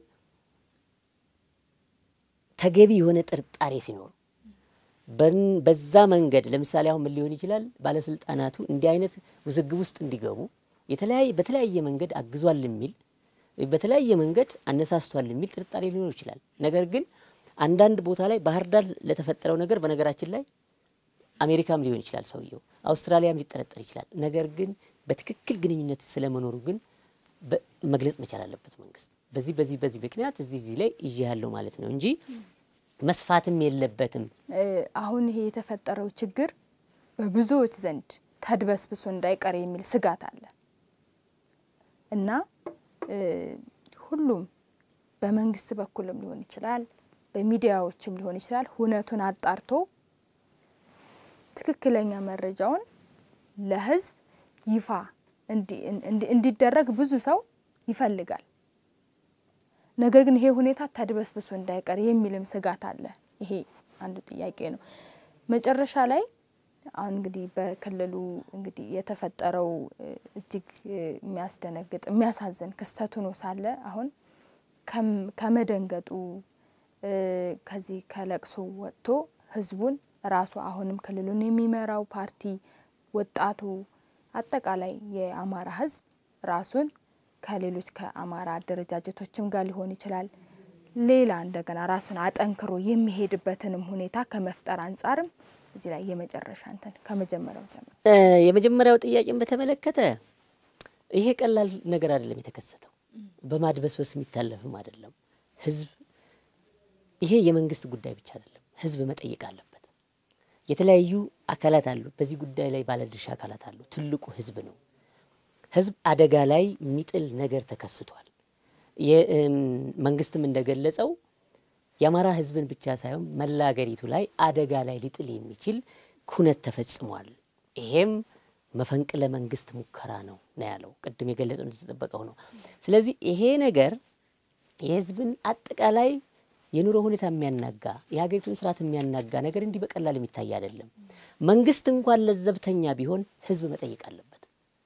ተገቢ የሆነ ጥርጣሬ ሲኖር በዛ መንገድ ለምሳሌ አሁን ምን ሊሆን ይችላል? ባለስልጣናቱ እንዲህ አይነት ውዝግብ ውስጥ እንዲገቡ የተለያየ በተለያየ መንገድ አግዟል የሚል በተለያየ መንገድ አነሳስቷል የሚል ጥርጣሬ ሊኖር ይችላል። ነገር ግን አንዳንድ ቦታ ላይ ባህር ዳር ለተፈጠረው ነገር በነገራችን ላይ አሜሪካም ሊሆን ይችላል ሰውየው፣ አውስትራሊያም ሊጠረጠር ይችላል። ነገር ግን በትክክል ግንኙነት ስለመኖሩ ግን መግለጽ መቻል አለበት መንግስት። በዚህ በዚህ በዚህ ምክንያት እዚህ እዚህ ላይ ይዤ ያለው ማለት ነው እንጂ መስፋትም የለበትም። አሁን ይሄ የተፈጠረው ችግር በብዙዎች ዘንድ ተድበስብሶ እንዳይቀር የሚል ስጋት አለ እና ሁሉም በመንግስት በኩልም ሊሆን ይችላል፣ በሚዲያዎችም ሊሆን ይችላል ሁነቱን አጣርቶ ትክክለኛ መረጃውን ለህዝብ ይፋ እንዲደረግ ብዙ ሰው ይፈልጋል። ነገር ግን ይሄ ሁኔታ ተድበስብሶ እንዳይቀር የሚልም ስጋት አለ። ይሄ አንዱ ጥያቄ ነው። መጨረሻ ላይ አሁን እንግዲህ በክልሉ እንግዲህ የተፈጠረው እጅግ የሚያስደነግጥ የሚያሳዝን ክስተት ሆኖ ሳለ አሁን ከመደንገጡ ከዚህ ከለቅሶ ወጥቶ ህዝቡን ራሱ አሁንም ክልሉን የሚመራው ፓርቲ፣ ወጣቱ፣ አጠቃላይ የአማራ ህዝብ ራሱን ከሌሎች ከአማራ አደረጃጀቶችም ጋር ሊሆን ይችላል ሌላ እንደገና ራሱን አጠንክሮ የሚሄድበትንም ሁኔታ ከመፍጠር አንጻርም እዚህ ላይ የመጨረሻ እንትን ከመጀመሪያው ጀምሮ የመጀመሪያው ጥያቄን በተመለከተ ይሄ ቀላል ነገር አይደለም የተከሰተው፣ በማድበስበስ የሚታለፍም አይደለም። ህዝብ ይሄ የመንግስት ጉዳይ ብቻ አይደለም። ህዝብ መጠየቅ አለበት። የተለያዩ አካላት አሉ፣ በዚህ ጉዳይ ላይ ባለድርሻ አካላት አሉ። ትልቁ ህዝብ ነው። ህዝብ አደጋ ላይ የሚጥል ነገር ተከስቷል። መንግስትም እንደገለጸው የአማራ ህዝብን ብቻ ሳይሆን መላ አገሪቱ ላይ አደጋ ላይ ሊጥል የሚችል ኩነት ተፈጽሟል። ይሄም መፈንቅለ መንግስት ሙከራ ነው ነው ያለው። ቅድም የገለጸው እንደተጠበቀው ነው። ስለዚህ ይሄ ነገር የህዝብን አጠቃላይ የኑሮ ሁኔታ የሚያናጋ የሀገሪቱን ስርዓት የሚያናጋ ነገር እንዲህ በቀላል የሚታይ አይደለም። መንግስት እንኳን ለዘብተኛ ቢሆን ህዝብ መጠየቅ አለበት።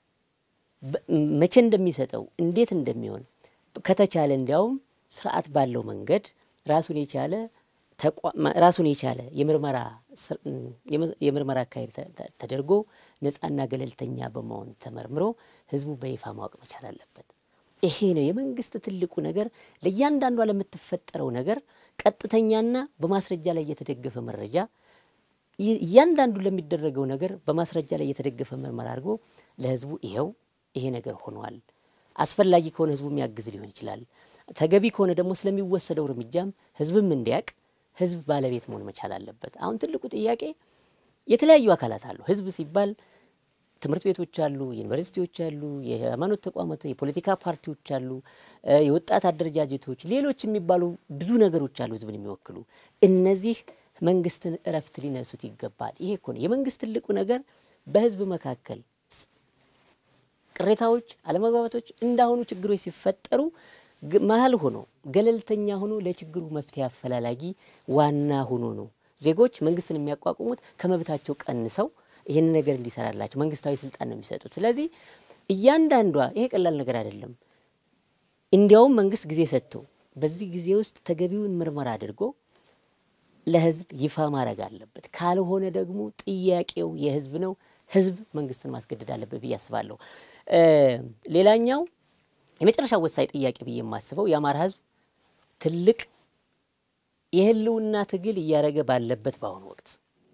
መቼ እንደሚሰጠው እንዴት እንደሚሆን ከተቻለ እንዲያውም ስርዓት ባለው መንገድ ራሱን የቻለ ራሱን የቻለ የምርመራ የምርመራ አካሄድ ተደርጎ ነፃና ገለልተኛ በመሆን ተመርምሮ ህዝቡ በይፋ ማወቅ መቻል አለበት። ይሄ ነው የመንግስት ትልቁ ነገር። ለእያንዳንዷ ለምትፈጠረው ነገር ቀጥተኛና በማስረጃ ላይ የተደገፈ መረጃ፣ እያንዳንዱ ለሚደረገው ነገር በማስረጃ ላይ የተደገፈ ምርመራ አድርጎ ለህዝቡ ይኸው ይሄ ነገር ሆኗል አስፈላጊ ከሆነ ህዝቡ የሚያግዝ ሊሆን ይችላል። ተገቢ ከሆነ ደግሞ ስለሚወሰደው እርምጃም ህዝብም እንዲያውቅ ህዝብ ባለቤት መሆን መቻል አለበት። አሁን ትልቁ ጥያቄ የተለያዩ አካላት አሉ። ህዝብ ሲባል ትምህርት ቤቶች አሉ፣ ዩኒቨርሲቲዎች አሉ፣ የሃይማኖት ተቋማት፣ የፖለቲካ ፓርቲዎች አሉ፣ የወጣት አደረጃጀቶች፣ ሌሎች የሚባሉ ብዙ ነገሮች አሉ ህዝብን የሚወክሉ እነዚህ መንግስትን እረፍት ሊነሱት ይገባል። ይሄ እኮ ነው የመንግስት ትልቁ ነገር በህዝብ መካከል ቅሬታዎች፣ አለመግባባቶች እንዳሁኑ ችግሮች ሲፈጠሩ መሀል ሆኖ ገለልተኛ ሆኖ ለችግሩ መፍትሄ አፈላላጊ ዋና ሆኖ ነው። ዜጎች መንግስትን የሚያቋቁሙት ከመብታቸው ቀንሰው ይህን ነገር እንዲሰራላቸው መንግስታዊ ስልጣን ነው የሚሰጡት። ስለዚህ እያንዳንዷ ይሄ ቀላል ነገር አይደለም። እንዲያውም መንግስት ጊዜ ሰጥቶ በዚህ ጊዜ ውስጥ ተገቢውን ምርመራ አድርጎ ለህዝብ ይፋ ማድረግ አለበት። ካልሆነ ደግሞ ጥያቄው የህዝብ ነው። ህዝብ መንግስትን ማስገደድ አለበት ብዬ አስባለሁ። ሌላኛው የመጨረሻ ወሳኝ ጥያቄ ብዬ የማስበው የአማራ ህዝብ ትልቅ የህልውና ትግል እያደረገ ባለበት በአሁኑ ወቅት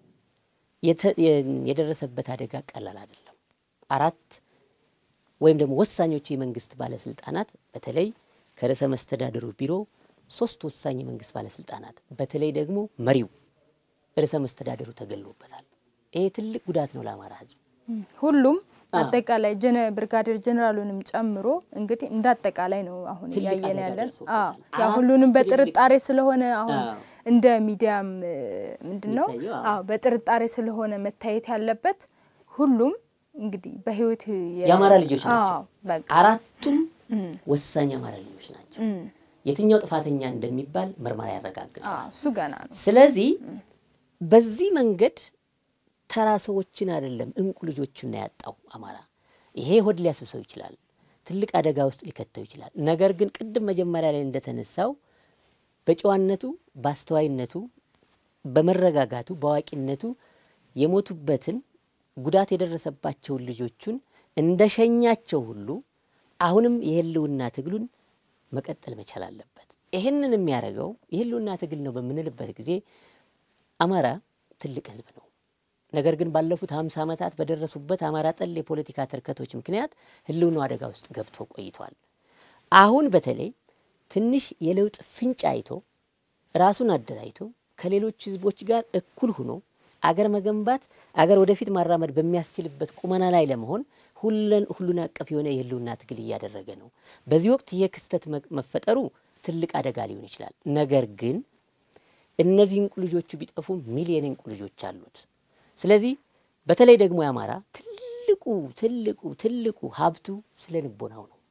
የደረሰበት አደጋ ቀላል አይደለም። አራት ወይም ደግሞ ወሳኞቹ የመንግስት ባለስልጣናት በተለይ ከርዕሰ መስተዳድሩ ቢሮ ሶስት ወሳኝ የመንግስት ባለስልጣናት በተለይ ደግሞ መሪው ርዕሰ መስተዳድሩ ተገሎበታል። ይሄ ትልቅ ጉዳት ነው ለአማራ ህዝብ። ሁሉም አጠቃላይ ብርጋዴር ጀኔራሉንም ጨምሮ እንግዲህ እንደ አጠቃላይ ነው አሁን እያየን ያለን። ያ ሁሉንም በጥርጣሬ ስለሆነ አሁን እንደ ሚዲያም ምንድን ነው የሚታየው፣ አዎ በጥርጣሬ ስለሆነ መታየት ያለበት ሁሉም እንግዲህ በህይወት የ- የአማራ ልጆች ናቸው። አዎ በቃ አራቱም ወሳኝ አማራ ልጆች ናቸው። የትኛው ጥፋተኛ እንደሚባል ምርመራ ያረጋግጣል። አዎ እሱ ገና ነው። ስለዚህ በዚህ መንገድ ተራ ሰዎችን አይደለም እንቁ ልጆችን ነው ያጣው አማራ። ይሄ ሆድ ሊያስብሰው ይችላል፣ ትልቅ አደጋ ውስጥ ሊከተው ይችላል። ነገር ግን ቅድም መጀመሪያ ላይ እንደተነሳው በጨዋነቱ፣ በአስተዋይነቱ፣ በመረጋጋቱ፣ በአዋቂነቱ የሞቱበትን ጉዳት የደረሰባቸውን ልጆቹን እንደሸኛቸው ሁሉ አሁንም የህልውና ትግሉን መቀጠል መቻል አለበት። ይህንን የሚያደርገው የህልውና ትግል ነው በምንልበት ጊዜ አማራ ትልቅ ህዝብ ነው። ነገር ግን ባለፉት ሀምሳ ዓመታት በደረሱበት አማራ ጠል የፖለቲካ ትርከቶች ምክንያት ህልውናው አደጋ ውስጥ ገብቶ ቆይቷል። አሁን በተለይ ትንሽ የለውጥ ፍንጭ አይቶ ራሱን አደራጅቶ ከሌሎች ህዝቦች ጋር እኩል ሆኖ አገር መገንባት አገር ወደፊት ማራመድ በሚያስችልበት ቁመና ላይ ለመሆን ሁለን ሁሉን አቀፍ የሆነ የህልውና ትግል እያደረገ ነው። በዚህ ወቅት ይህ ክስተት መ- መፈጠሩ ትልቅ አደጋ ሊሆን ይችላል። ነገር ግን እነዚህ እንቁ ልጆቹ ቢጠፉ ሚሊየን እንቁ ልጆች አሉት። ስለዚህ በተለይ ደግሞ የአማራ ትልቁ ትልቁ ትልቁ ሀብቱ ስለ ንቦናው ነው።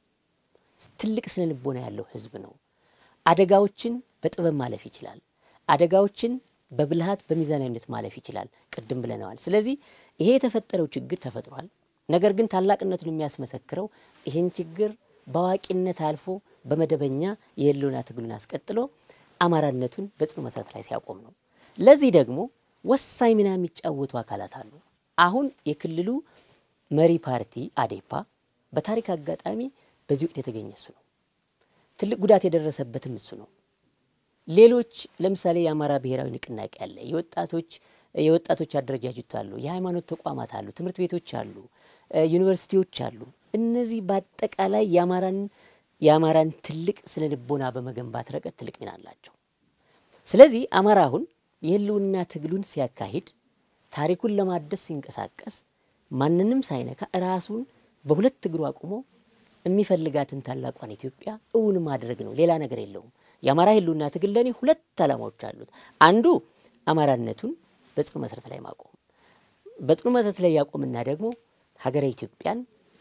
ትልቅ ስነ ልቦና ያለው ህዝብ ነው። አደጋዎችን በጥበብ ማለፍ ይችላል። አደጋዎችን በብልሃት በሚዛናዊነት ማለፍ ይችላል። ቅድም ብለነዋል። ስለዚህ ይሄ የተፈጠረው ችግር ተፈጥሯል። ነገር ግን ታላቅነቱን የሚያስመሰክረው ይህን ችግር በአዋቂነት አልፎ በመደበኛ የህልውና ትግሉን አስቀጥሎ አማራነቱን በጽኑ መሰረት ላይ ሲያቆም ነው። ለዚህ ደግሞ ወሳኝ ሚና የሚጫወቱ አካላት አሉ። አሁን የክልሉ መሪ ፓርቲ አዴፓ በታሪክ አጋጣሚ በዚህ ወቅት የተገኘ እሱ ነው። ትልቅ ጉዳት የደረሰበትም እሱ ነው። ሌሎች ለምሳሌ የአማራ ብሔራዊ ንቅናቄ አለ። የወጣቶች የወጣቶች አደረጃጀት አሉ። የሃይማኖት ተቋማት አሉ። ትምህርት ቤቶች አሉ። ዩኒቨርሲቲዎች አሉ። እነዚህ በአጠቃላይ የአማራን የአማራን ትልቅ ስነ ልቦና በመገንባት ረገድ ትልቅ ሚና አላቸው። ስለዚህ አማራ አሁን የህልውና ትግሉን ሲያካሂድ ታሪኩን ለማደስ ሲንቀሳቀስ ማንንም ሳይነካ ራሱን በሁለት እግሩ አቁሞ የሚፈልጋትን ታላቋን ኢትዮጵያ እውን ማድረግ ነው። ሌላ ነገር የለውም። የአማራ ህልውና ትግል ለእኔ ሁለት ዓላማዎች አሉት። አንዱ አማራነቱን በጽኑ መሰረት ላይ ማቆም፣ በጽኑ መሰረት ላይ ያቆምና ደግሞ ሀገረ ኢትዮጵያን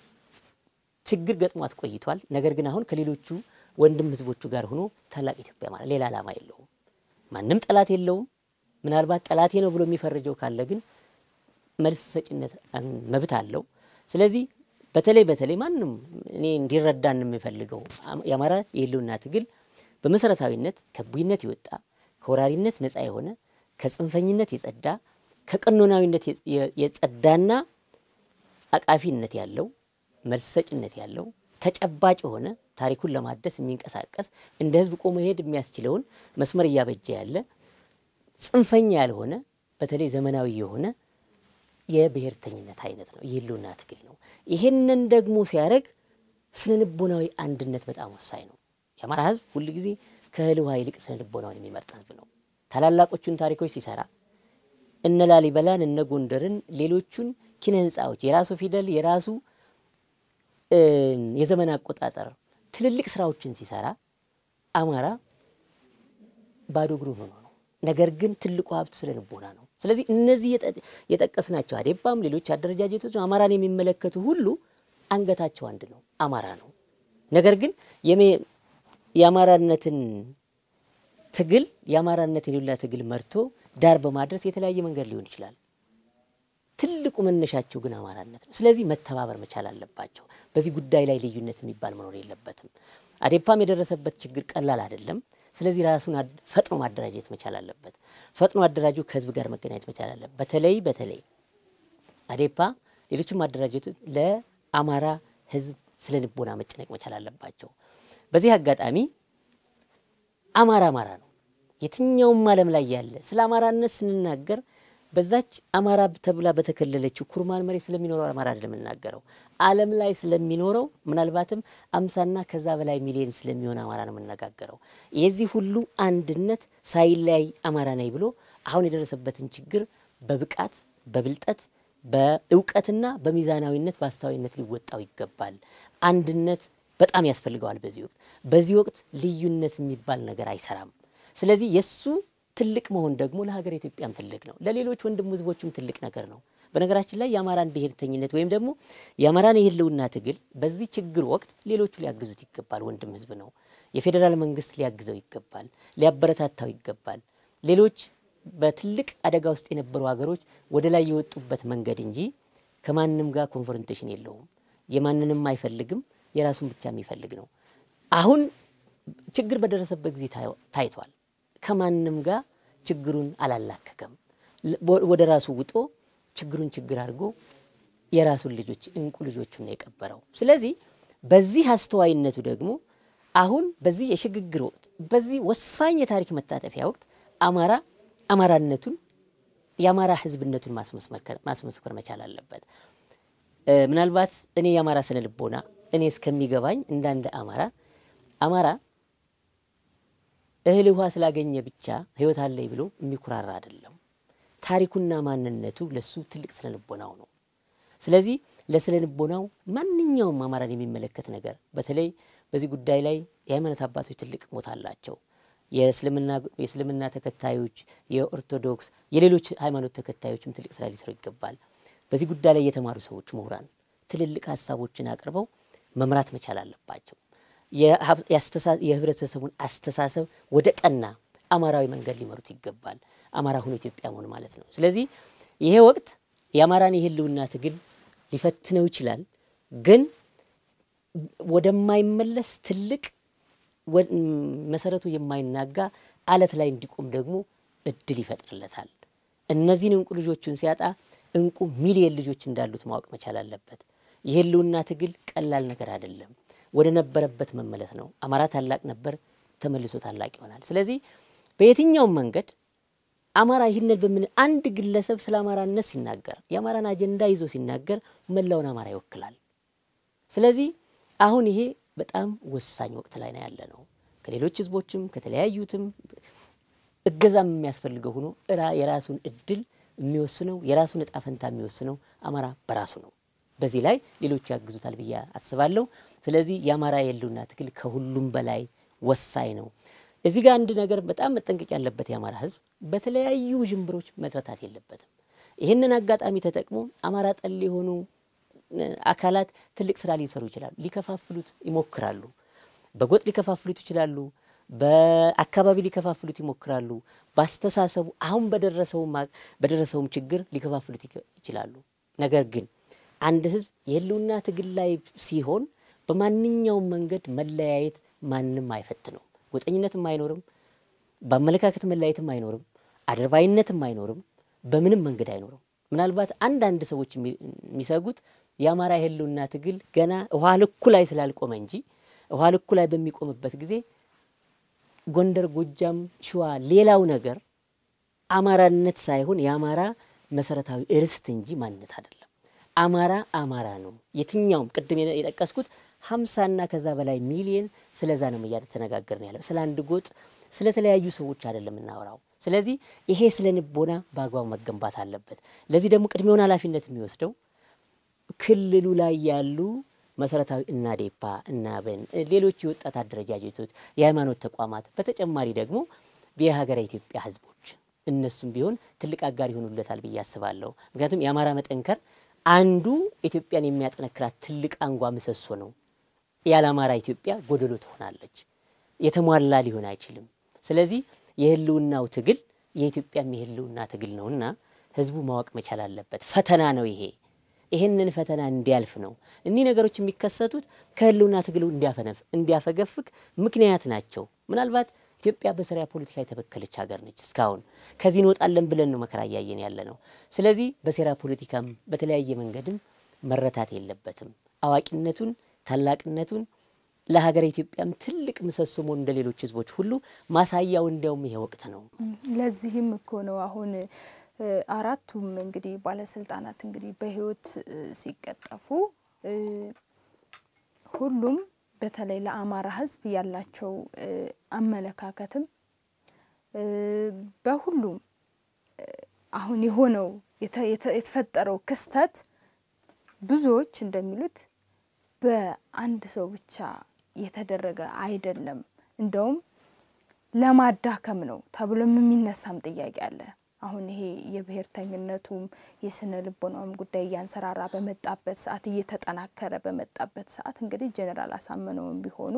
ችግር ገጥሟት ቆይቷል። ነገር ግን አሁን ከሌሎቹ ወንድም ህዝቦቹ ጋር ሆኖ ታላቅ ኢትዮጵያ ማለት ሌላ ዓላማ የለውም። ማንም ጠላት የለውም። ምናልባት ጠላቴ ነው ብሎ የሚፈርጀው ካለ ግን መልስ ሰጭነት መብት አለው። ስለዚህ በተለይ በተለይ ማንም እኔ እንዲረዳን የምፈልገው የአማራ የህልውና ትግል በመሰረታዊነት ከቡይነት የወጣ ከወራሪነት ነፃ የሆነ ከጽንፈኝነት የጸዳ ከቀኖናዊነት የጸዳና አቃፊነት ያለው መልስ ሰጭነት ያለው ተጨባጭ የሆነ ታሪኩን ለማደስ የሚንቀሳቀስ እንደ ህዝብ ቆሞ መሄድ የሚያስችለውን መስመር እያበጀ ያለ ጽንፈኛ ያልሆነ በተለይ ዘመናዊ የሆነ የብሔርተኝነት አይነት ነው፣ የህልውና ትግል ነው። ይሄንን ደግሞ ሲያደርግ ስነ ልቦናዊ አንድነት በጣም ወሳኝ ነው። የአማራ ህዝብ ሁል ጊዜ ከእህል ውሃ ይልቅ ስነ ልቦናውን የሚመርጥ ህዝብ ነው። ታላላቆቹን ታሪኮች ሲሰራ እነ ላሊበላን፣ እነ ጎንደርን፣ ሌሎቹን ኪነ ህንፃዎች የራሱ ፊደል የራሱ የዘመን አቆጣጠር ትልልቅ ስራዎችን ሲሰራ አማራ ባዶ እግሩን ሆኖ ነው። ነገር ግን ትልቁ ሀብት ስነ ልቦና ነው። ስለዚህ እነዚህ የጠቀስናቸው አዴፓም ሌሎች አደረጃጀቶች አማራን የሚመለከቱ ሁሉ አንገታቸው አንድ ነው፣ አማራ ነው። ነገር ግን የአማራነትን ትግል የአማራነትን የሌላ ትግል መርቶ ዳር በማድረስ የተለያየ መንገድ ሊሆን ይችላል። ትልቁ መነሻቸው ግን አማራነት ነው። ስለዚህ መተባበር መቻል አለባቸው። በዚህ ጉዳይ ላይ ልዩነት የሚባል መኖር የለበትም። አዴፓም የደረሰበት ችግር ቀላል አይደለም። ስለዚህ ራሱን ፈጥኖ ማደራጀት መቻል አለበት። ፈጥኖ አደራጁ ከህዝብ ጋር መገናኘት መቻል አለበት። በተለይ በተለይ አዴፓ ሌሎችም ማደራጀቶች ለአማራ ህዝብ ስለ ልቦና መጨነቅ መቻል አለባቸው። በዚህ አጋጣሚ አማራ አማራ ነው። የትኛውም ዓለም ላይ ያለ ስለ አማራነት ስንናገር በዛች አማራ ተብላ በተከለለችው ኩርማን መሬት ስለሚኖረው አማራ አይደለም የምናገረው። ዓለም ላይ ስለሚኖረው ምናልባትም አምሳና ከዛ በላይ ሚሊዮን ስለሚሆን አማራ ነው የምነጋገረው። የዚህ ሁሉ አንድነት ሳይለያይ አማራ ነኝ ብሎ አሁን የደረሰበትን ችግር በብቃት በብልጠት በእውቀትና በሚዛናዊነት በአስተዋይነት ሊወጣው ይገባል። አንድነት በጣም ያስፈልገዋል። በዚህ ወቅት በዚህ ወቅት ልዩነት የሚባል ነገር አይሰራም። ስለዚህ የእሱ ትልቅ መሆን ደግሞ ለሀገር ኢትዮጵያም ትልቅ ነው፣ ለሌሎች ወንድም ህዝቦችም ትልቅ ነገር ነው። በነገራችን ላይ የአማራን ብሔርተኝነት ወይም ደግሞ የአማራን የህልውና ትግል በዚህ ችግር ወቅት ሌሎቹ ሊያግዙት ይገባል። ወንድም ህዝብ ነው። የፌዴራል መንግስት ሊያግዘው ይገባል፣ ሊያበረታታው ይገባል። ሌሎች በትልቅ አደጋ ውስጥ የነበሩ ሀገሮች ወደ ላይ የወጡበት መንገድ እንጂ ከማንም ጋር ኮንፍሮንቴሽን የለውም። የማንንም አይፈልግም፣ የራሱን ብቻ የሚፈልግ ነው። አሁን ችግር በደረሰበት ጊዜ ታይቷል። ከማንም ጋር ችግሩን አላላከከም። ወደ ራሱ ውጦ ችግሩን ችግር አድርጎ የራሱን ልጆች እንቁ ልጆቹን ነው የቀበረው። ስለዚህ በዚህ አስተዋይነቱ ደግሞ አሁን በዚህ የሽግግር ወቅት በዚህ ወሳኝ የታሪክ መታጠፊያ ወቅት አማራ አማራነቱን የአማራ ህዝብነቱን ማስመስከር መቻል አለበት። ምናልባት እኔ የአማራ ስነ ልቦና እኔ እስከሚገባኝ እንዳንድ አማራ አማራ እህል ውሃ ስላገኘ ብቻ ህይወት አለኝ ብሎ የሚኩራራ አይደለም። ታሪኩና ማንነቱ ለሱ ትልቅ ስነ ልቦናው ነው። ስለዚህ ለስነ ልቦናው ማንኛውም አማራን የሚመለከት ነገር በተለይ በዚህ ጉዳይ ላይ የሃይማኖት አባቶች ትልቅ ቦታ አላቸው። የእስልምና ተከታዮች፣ የኦርቶዶክስ፣ የሌሎች ሃይማኖት ተከታዮችም ትልቅ ስራ ሊሰሩ ይገባል። በዚህ ጉዳይ ላይ የተማሩ ሰዎች፣ ምሁራን ትልልቅ ሀሳቦችን አቅርበው መምራት መቻል አለባቸው። የህብረተሰቡን አስተሳሰብ ወደ ቀና አማራዊ መንገድ ሊመሩት ይገባል። አማራ ሁኖ ኢትዮጵያ መሆን ማለት ነው። ስለዚህ ይሄ ወቅት የአማራን የህልውና ትግል ሊፈትነው ይችላል፣ ግን ወደማይመለስ ትልቅ መሰረቱ የማይናጋ አለት ላይ እንዲቆም ደግሞ እድል ይፈጥርለታል። እነዚህን እንቁ ልጆቹን ሲያጣ እንቁ ሚሊየን ልጆች እንዳሉት ማወቅ መቻል አለበት። የህልውና ትግል ቀላል ነገር አይደለም። ወደ ነበረበት መመለስ ነው። አማራ ታላቅ ነበር፣ ተመልሶ ታላቅ ይሆናል። ስለዚህ በየትኛውም መንገድ አማራ ይህንን በምን አንድ ግለሰብ ስለ አማራነት ሲናገር የአማራን አጀንዳ ይዞ ሲናገር መላውን አማራ ይወክላል። ስለዚህ አሁን ይሄ በጣም ወሳኝ ወቅት ላይ ነው ያለ ነው። ከሌሎች ህዝቦችም ከተለያዩትም እገዛም የሚያስፈልገው ሆኖ የራሱን እድል የሚወስነው የራሱን እጣ ፈንታ የሚወስነው አማራ በራሱ ነው። በዚህ ላይ ሌሎቹ ያግዙታል ብዬ አስባለሁ። ስለዚህ የአማራ የህልውና ትግል ከሁሉም በላይ ወሳኝ ነው። እዚህ ጋር አንድ ነገር በጣም መጠንቀቅ ያለበት የአማራ ህዝብ በተለያዩ ዥንብሮች መትረታት የለበትም። ይህንን አጋጣሚ ተጠቅሞ አማራ ጠል የሆኑ አካላት ትልቅ ስራ ሊሰሩ ይችላሉ። ሊከፋፍሉት ይሞክራሉ። በጎጥ ሊከፋፍሉት ይችላሉ። በአካባቢ ሊከፋፍሉት ይሞክራሉ። በአስተሳሰቡ አሁን በደረሰውም ችግር ሊከፋፍሉት ይችላሉ። ነገር ግን አንድ ህዝብ የህልውና ትግል ላይ ሲሆን በማንኛውም መንገድ መለያየት ማንም አይፈትነውም። ጎጠኝነትም አይኖርም። በአመለካከት መለያየትም አይኖርም። አድርባይነትም አይኖርም። በምንም መንገድ አይኖርም። ምናልባት አንዳንድ ሰዎች የሚሰጉት የአማራ የህልውና ትግል ገና ውሃ ልኩ ላይ ስላልቆመ እንጂ ውሃ ልኩ ላይ በሚቆምበት ጊዜ ጎንደር፣ ጎጃም፣ ሸዋ ሌላው ነገር አማራነት ሳይሆን የአማራ መሰረታዊ ርስት እንጂ ማንነት አይደለም። አማራ አማራ ነው። የትኛውም ቅድም የጠቀስኩት ሀምሳና ከዛ በላይ ሚሊየን ስለዛ ነው እያተነጋገርን ያለው ስለ አንድ ጎጥ ስለተለያዩ ሰዎች አይደለም እናወራው። ስለዚህ ይሄ ስለ ንቦና በአግባቡ መገንባት አለበት። ለዚህ ደግሞ ቅድሚያውን ኃላፊነት የሚወስደው ክልሉ ላይ ያሉ መሰረታዊ እናዴፓ፣ እናብን፣ ሌሎች የወጣት አደረጃጀቶች፣ የሃይማኖት ተቋማት በተጨማሪ ደግሞ የሀገረ ኢትዮጵያ ህዝቦች እነሱም ቢሆን ትልቅ አጋር ይሆኑለታል ብዬ አስባለሁ። ምክንያቱም የአማራ መጠንከር አንዱ ኢትዮጵያን የሚያጠነክራት ትልቅ አንጓ ምሰሶ ነው። ያለ አማራ ኢትዮጵያ ጎደሎ ትሆናለች፣ የተሟላ ሊሆን አይችልም። ስለዚህ የህልውናው ትግል የኢትዮጵያም የህልውና ትግል ነውና ህዝቡ ማወቅ መቻል አለበት። ፈተና ነው ይሄ። ይህንን ፈተና እንዲያልፍ ነው እኒህ ነገሮች የሚከሰቱት ከህልውና ትግሉ እንዲያፈገፍግ ምክንያት ናቸው። ምናልባት ኢትዮጵያ በሰሪያ ፖለቲካ የተበከለች ሀገር ነች። እስካሁን ከዚህ እንወጣለን ብለን ነው መከራ እያየን ያለ ነው። ስለዚህ በሴራ ፖለቲካም በተለያየ መንገድም መረታት የለበትም። አዋቂነቱን ታላቅነቱን ለሀገር ኢትዮጵያም ትልቅ ምሰሶ መሆን እንደ ሌሎች ህዝቦች ሁሉ ማሳያው እንዲያውም ይሄ ወቅት ነው። ለዚህም እኮ ነው አሁን አራቱም እንግዲህ ባለስልጣናት እንግዲህ በህይወት ሲቀጠፉ ሁሉም በተለይ ለአማራ ህዝብ ያላቸው አመለካከትም በሁሉም አሁን የሆነው የተፈጠረው ክስተት ብዙዎች እንደሚሉት በአንድ ሰው ብቻ የተደረገ አይደለም። እንደውም ለማዳከም ነው ተብሎም የሚነሳም ጥያቄ አለ። አሁን ይሄ የብሔርተኝነቱም የስነ ልቦናውም ጉዳይ እያንሰራራ በመጣበት ሰዓት እየተጠናከረ በመጣበት ሰዓት እንግዲህ ጄኔራል አሳምነውም ቢሆኑ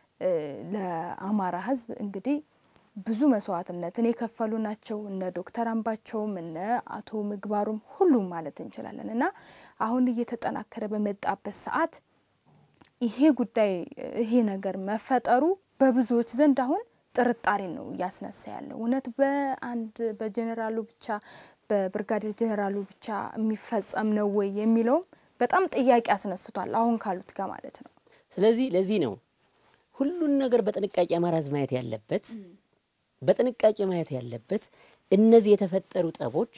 ለአማራ ሕዝብ እንግዲህ ብዙ መስዋዕትነትን የከፈሉ ናቸው። እነ ዶክተር አምባቸውም እነ አቶ ምግባሩም ሁሉም ማለት እንችላለን እና አሁን እየተጠናከረ በመጣበት ሰዓት ይሄ ጉዳይ ይሄ ነገር መፈጠሩ በብዙዎች ዘንድ አሁን ጥርጣሬ ነው እያስነሳ ያለው። እውነት በአንድ በጀኔራሉ ብቻ በብርጋዴር ጀኔራሉ ብቻ የሚፈጸም ነው ወይ የሚለውም በጣም ጥያቄ አስነስቷል፣ አሁን ካሉት ጋር ማለት ነው። ስለዚህ ለዚህ ነው ሁሉን ነገር በጥንቃቄ አማራ ህዝብ ማየት ያለበት በጥንቃቄ ማየት ያለበት እነዚህ የተፈጠሩ ጠቦች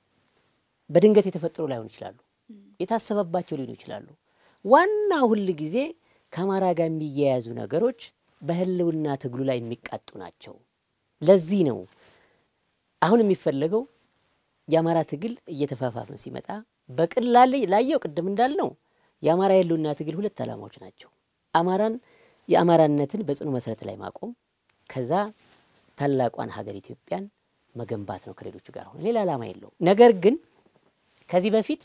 በድንገት የተፈጠሩ ላይሆኑ ይችላሉ፣ የታሰበባቸው ሊሆኑ ይችላሉ። ዋና ሁል ጊዜ ከአማራ ጋር የሚያያዙ ነገሮች በህልውና ትግሉ ላይ የሚቃጡ ናቸው። ለዚህ ነው አሁን የሚፈለገው የአማራ ትግል እየተፋፋመ ሲመጣ በቅላል ላየው ቅድም እንዳልነው የአማራ የህልውና ትግል ሁለት ዓላማዎች ናቸው። አማራን የአማራነትን በጽኑ መሰረት ላይ ማቆም ከዛ ታላቋን ሀገር ኢትዮጵያን መገንባት ነው ከሌሎቹ ጋር ሆነ ሌላ ዓላማ የለውም። ነገር ግን ከዚህ በፊት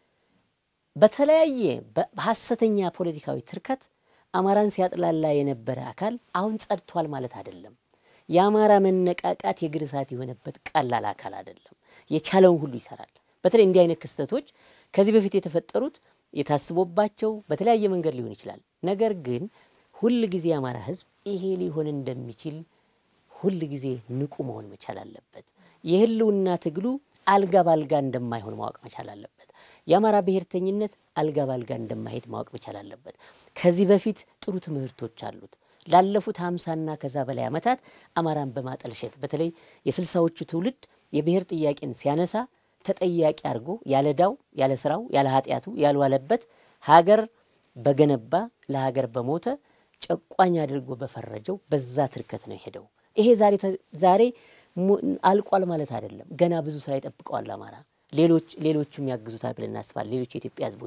በተለያየ በሐሰተኛ ፖለቲካዊ ትርከት አማራን ሲያጥላላ የነበረ አካል አሁን ጸድቷል ማለት አይደለም። የአማራ መነቃቃት የእግር እሳት የሆነበት ቀላል አካል አይደለም። የቻለውን ሁሉ ይሰራል። በተለይ እንዲህ አይነት ክስተቶች ከዚህ በፊት የተፈጠሩት የታስቦባቸው በተለያየ መንገድ ሊሆን ይችላል። ነገር ግን ሁል ጊዜ የአማራ ሕዝብ ይሄ ሊሆን እንደሚችል ሁል ጊዜ ንቁ መሆን መቻል አለበት። የህልውና ትግሉ አልጋ ባልጋ እንደማይሆን ማወቅ መቻል አለበት። የአማራ ብሔርተኝነት አልጋ ባልጋ እንደማይሄድ ማወቅ መቻል አለበት። ከዚህ በፊት ጥሩ ትምህርቶች አሉት። ላለፉት ሀምሳና ከዛ በላይ ዓመታት አማራን በማጠልሸት በተለይ የስልሳዎቹ ትውልድ የብሔር ጥያቄን ሲያነሳ ተጠያቂ አድርጎ ያለ ዳው ያለ ስራው ያለ ኃጢአቱ ያልዋለበት ሀገር በገነባ ለሀገር በሞተ ጨቋኝ አድርጎ በፈረጀው በዛ ትርከት ነው የሄደው። ይሄ ዛሬ ዛሬ አልቋል ማለት አይደለም። ገና ብዙ ስራ ይጠብቀዋል አማራ። ሌሎች ሌሎቹም ያግዙታል ብለን እናስባለን። ሌሎች የኢትዮጵያ ህዝቦች፣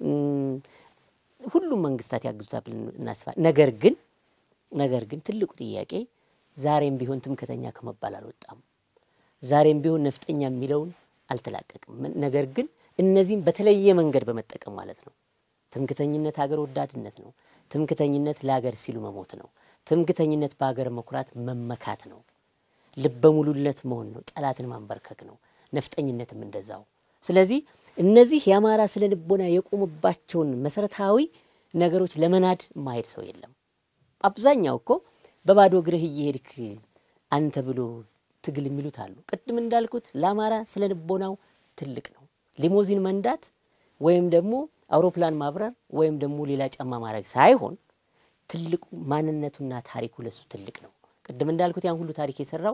ሁሉም መንግስታት ያግዙታል ብለን እናስባለን። ነገር ግን ነገር ግን ትልቁ ጥያቄ ዛሬም ቢሆን ትምክተኛ ከመባል አልወጣም። ዛሬም ቢሆን ነፍጠኛ የሚለውን አልተላቀቅም። ነገር ግን እነዚህም በተለየ መንገድ በመጠቀም ማለት ነው። ትምክተኝነት ሀገር ወዳድነት ነው። ትምክተኝነት ለሀገር ሲሉ መሞት ነው። ትምክተኝነት በሀገር መኩራት መመካት ነው። ልበ ሙሉነት መሆን ነው። ጠላትን ማንበርከክ ነው። ነፍጠኝነትም እንደዛው። ስለዚህ እነዚህ የአማራ ስነ ልቦና የቆሙባቸውን መሰረታዊ ነገሮች ለመናድ ማሄድ ሰው የለም። አብዛኛው እኮ በባዶ እግርህ እየሄድክ አንተ ብሎ ትግል የሚሉት አሉ። ቅድም እንዳልኩት ለአማራ ስነ ልቦናው ትልቅ ነው። ሊሞዚን መንዳት ወይም ደግሞ አውሮፕላን ማብረር ወይም ደግሞ ሌላ ጫማ ማድረግ ሳይሆን ትልቁ ማንነቱና ታሪኩ ለሱ ትልቅ ነው። ቅድም እንዳልኩት ያን ሁሉ ታሪክ የሰራው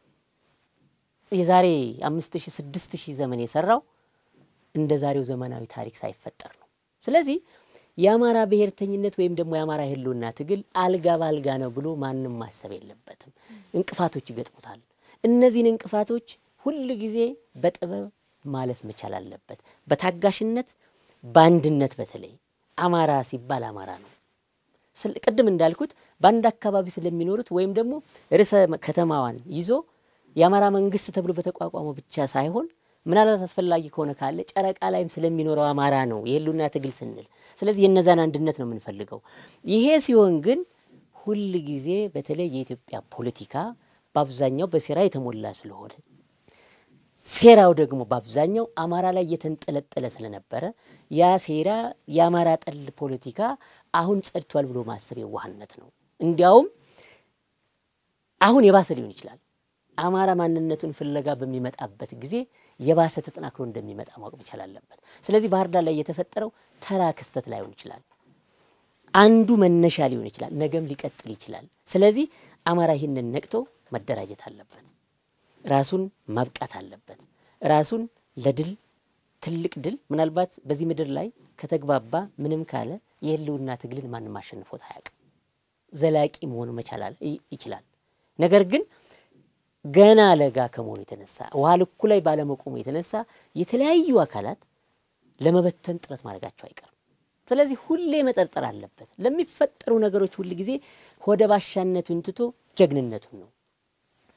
የዛሬ አምስት ሺህ ስድስት ሺህ ዘመን የሰራው እንደ ዛሬው ዘመናዊ ታሪክ ሳይፈጠር ነው። ስለዚህ የአማራ ብሔርተኝነት ወይም ደግሞ የአማራ ህልውና ትግል አልጋ ባልጋ ነው ብሎ ማንም ማሰብ የለበትም። እንቅፋቶች ይገጥሙታል። እነዚህን እንቅፋቶች ሁል ጊዜ በጥበብ ማለፍ መቻል አለበት። በታጋሽነት በአንድነት በተለይ አማራ ሲባል አማራ ነው። ቅድም እንዳልኩት በአንድ አካባቢ ስለሚኖሩት ወይም ደግሞ ርዕሰ ከተማዋን ይዞ የአማራ መንግስት ተብሎ በተቋቋመው ብቻ ሳይሆን ምናልባት አስፈላጊ ከሆነ ካለ ጨረቃ ላይም ስለሚኖረው አማራ ነው የህልውና ትግል ስንል። ስለዚህ የነዛን አንድነት ነው የምንፈልገው። ይሄ ሲሆን ግን ሁል ጊዜ በተለይ የኢትዮጵያ ፖለቲካ በአብዛኛው በሴራ የተሞላ ስለሆነ ሴራው ደግሞ በአብዛኛው አማራ ላይ እየተንጠለጠለ ስለነበረ ያ ሴራ የአማራ ጠል ፖለቲካ አሁን ጸድቷል ብሎ ማሰብ የዋህነት ነው። እንዲያውም አሁን የባሰ ሊሆን ይችላል። አማራ ማንነቱን ፍለጋ በሚመጣበት ጊዜ የባሰ ተጠናክሮ እንደሚመጣ ማወቅ መቻል አለበት። ስለዚህ ባህር ዳር ላይ የተፈጠረው ተራ ክስተት ላይሆን ይችላል። አንዱ መነሻ ሊሆን ይችላል። ነገም ሊቀጥል ይችላል። ስለዚህ አማራ ይህንን ነቅቶ መደራጀት አለበት። ራሱን ማብቃት አለበት። ራሱን ለድል ትልቅ ድል ምናልባት በዚህ ምድር ላይ ከተግባባ ምንም ካለ የህልውና ትግልን ማንም አሸንፎት አያውቅም። ዘላቂ መሆን መቻል ይችላል። ነገር ግን ገና ለጋ ከመሆኑ የተነሳ ውሃ ልኩ ላይ ባለመቆሙ የተነሳ የተለያዩ አካላት ለመበተን ጥረት ማድረጋቸው አይቀርም። ስለዚህ ሁሌ መጠርጠር አለበት። ለሚፈጠሩ ነገሮች ሁል ጊዜ ሆደ ባሻነቱን ትቶ ጀግንነቱን ነው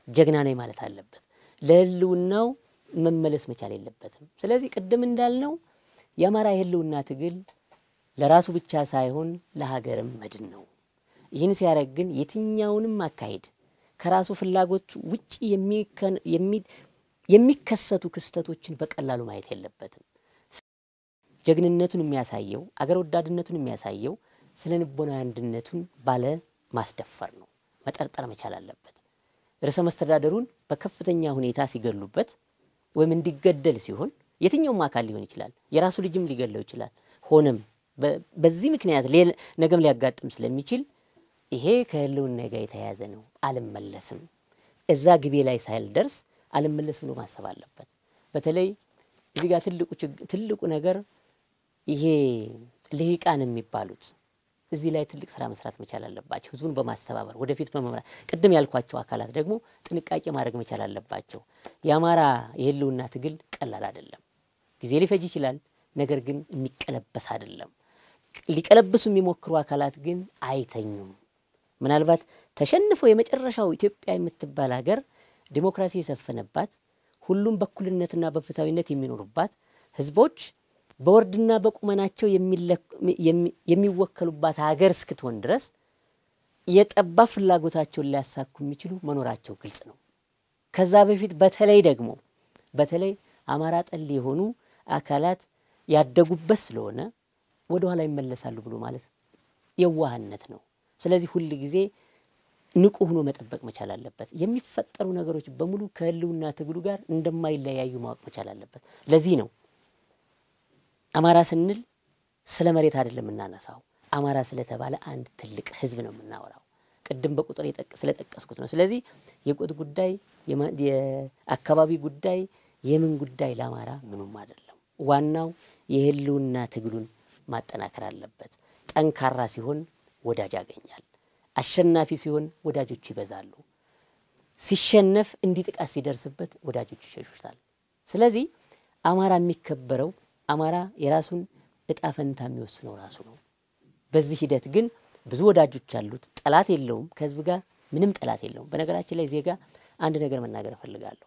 ጀግና ነኝ ማለት አለበት። ለህልውናው መመለስ መቻል የለበትም። ስለዚህ ቅድም እንዳልነው የአማራ የህልውና ትግል ለራሱ ብቻ ሳይሆን ለሀገርም መድን ነው። ይህን ሲያደርግ ግን የትኛውንም አካሄድ ከራሱ ፍላጎት ውጭ የሚከሰቱ ክስተቶችን በቀላሉ ማየት የለበትም። ጀግንነቱን የሚያሳየው አገር ወዳድነቱን የሚያሳየው ስነ ልቦናዊ አንድነቱን ባለ ማስደፈር ነው። መጠርጠር መቻል አለበት። ርዕሰ መስተዳደሩን በከፍተኛ ሁኔታ ሲገሉበት ወይም እንዲገደል ሲሆን የትኛውም አካል ሊሆን ይችላል፣ የራሱ ልጅም ሊገለው ይችላል። ሆነም በዚህ ምክንያት ነገም ሊያጋጥም ስለሚችል ይሄ ከህልውና ጋር የተያያዘ ነው፣ አልመለስም፣ እዛ ግቤ ላይ ሳልደርስ አልመለስ ብሎ ማሰብ አለበት። በተለይ እዚህ ጋር ትልቁ ነገር ይሄ ልሂቃን የሚባሉት እዚህ ላይ ትልቅ ስራ መስራት መቻል አለባቸው። ህዝቡን በማስተባበር ወደፊት በመምራት ቅድም ያልኳቸው አካላት ደግሞ ጥንቃቄ ማድረግ መቻል አለባቸው። የአማራ የህልውና ትግል ቀላል አይደለም። ጊዜ ሊፈጅ ይችላል። ነገር ግን የሚቀለበስ አይደለም። ሊቀለብሱ የሚሞክሩ አካላት ግን አይተኙም። ምናልባት ተሸንፈው የመጨረሻው ኢትዮጵያ የምትባል ሀገር ዲሞክራሲ የሰፈነባት ሁሉም በእኩልነትና በፍትሐዊነት የሚኖሩባት ህዝቦች በወርድና በቁመናቸው የሚወከሉባት ሀገር እስክትሆን ድረስ የጠባብ ፍላጎታቸውን ሊያሳኩ የሚችሉ መኖራቸው ግልጽ ነው። ከዛ በፊት በተለይ ደግሞ በተለይ አማራ ጠል የሆኑ አካላት ያደጉበት ስለሆነ ወደ ኋላ ይመለሳሉ ብሎ ማለት የዋህነት ነው። ስለዚህ ሁል ጊዜ ንቁ ሆኖ መጠበቅ መቻል አለበት። የሚፈጠሩ ነገሮች በሙሉ ከህልውና ትግሉ ጋር እንደማይለያዩ ማወቅ መቻል አለበት። ለዚህ ነው አማራ ስንል ስለ መሬት አይደለም የምናነሳው። አማራ ስለተባለ አንድ ትልቅ ህዝብ ነው የምናወራው። ቅድም በቁጥር ስለጠቀስኩት ነው። ስለዚህ የቆጥ ጉዳይ፣ የአካባቢ ጉዳይ፣ የምን ጉዳይ ለአማራ ምኑም አይደለም። ዋናው የህልውና ትግሉን ማጠናከር አለበት። ጠንካራ ሲሆን ወዳጅ ያገኛል። አሸናፊ ሲሆን ወዳጆቹ ይበዛሉ። ሲሸነፍ እንዲህ ጥቃት ሲደርስበት ወዳጆቹ ይሸሹታል። ስለዚህ አማራ የሚከበረው አማራ የራሱን እጣ ፈንታ የሚወስነው ራሱ ነው። በዚህ ሂደት ግን ብዙ ወዳጆች አሉት። ጠላት የለውም። ከህዝብ ጋር ምንም ጠላት የለውም። በነገራችን ላይ ዜጋ አንድ ነገር መናገር እፈልጋለሁ።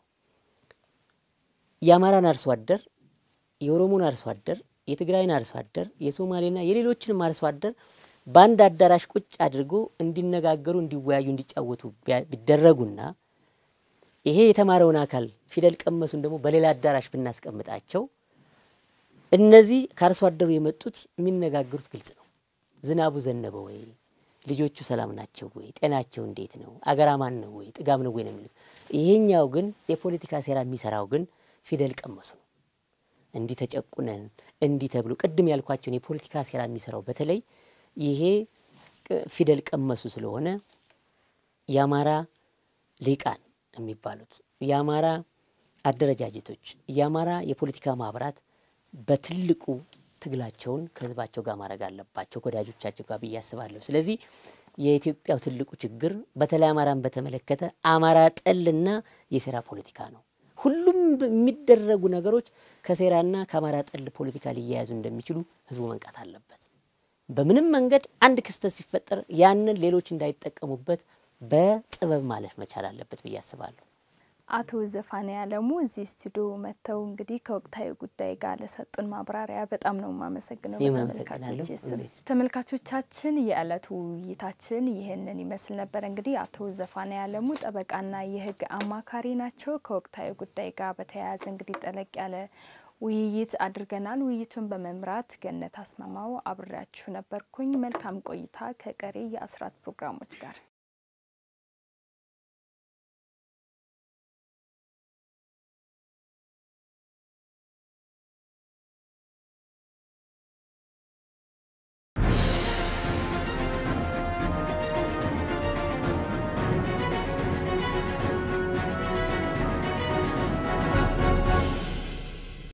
የአማራን አርሶ አደር፣ የኦሮሞን አርሶ አደር፣ የትግራይን አርሶ አደር፣ የሶማሌና የሌሎችንም አርሶ አደር በአንድ አዳራሽ ቁጭ አድርጎ እንዲነጋገሩ፣ እንዲወያዩ፣ እንዲጫወቱ ቢደረጉና ይሄ የተማረውን አካል ፊደል ቀመሱን ደግሞ በሌላ አዳራሽ ብናስቀምጣቸው እነዚህ ከአርሶ አደሩ የመጡት የሚነጋገሩት ግልጽ ነው። ዝናቡ ዘነበ ወይ? ልጆቹ ሰላም ናቸው ወይ? ጤናቸው እንዴት ነው? አገራማን ነው ወይ? ጥጋብ ነው ወይ ነው የሚሉት። ይሄኛው ግን የፖለቲካ ሴራ የሚሰራው ግን ፊደል ቀመሱ ነው። እንዲህ ተጨቁነን እንዲህ ተብሎ ቅድም ያልኳቸውን የፖለቲካ ሴራ የሚሰራው በተለይ ይሄ ፊደል ቀመሱ ስለሆነ የአማራ ሊቃን የሚባሉት የአማራ አደረጃጀቶች፣ የአማራ የፖለቲካ ማህበራት በትልቁ ትግላቸውን ከህዝባቸው ጋር ማድረግ አለባቸው ከወዳጆቻቸው ጋር ብዬ አስባለሁ። ስለዚህ የኢትዮጵያው ትልቁ ችግር በተለይ አማራን በተመለከተ አማራ ጠልና የሴራ ፖለቲካ ነው። ሁሉም የሚደረጉ ነገሮች ከሴራና ከአማራ ጠል ፖለቲካ ሊያያዙ እንደሚችሉ ህዝቡ መንቃት አለበት። በምንም መንገድ አንድ ክስተት ሲፈጠር ያንን ሌሎች እንዳይጠቀሙበት በጥበብ ማለፍ መቻል አለበት ብዬ አስባለሁ። አቶ ዘፋኔ አለሙ እዚህ ስቱዲዮ መጥተው እንግዲህ ከወቅታዊ ጉዳይ ጋር ለሰጡን ማብራሪያ በጣም ነው የማመሰግነው። በተመልካቾች ስም ተመልካቾቻችን፣ የዕለቱ ውይይታችን ይህንን ይመስል ነበር። እንግዲህ አቶ ዘፋኔ አለሙ ጠበቃና የህግ አማካሪ ናቸው። ከወቅታዊ ጉዳይ ጋር በተያያዘ እንግዲህ ጠለቅ ያለ ውይይት አድርገናል። ውይይቱን በመምራት ገነት አስማማው አብሬያችሁ ነበርኩኝ። መልካም ቆይታ ከቀሪ የአስራት ፕሮግራሞች ጋር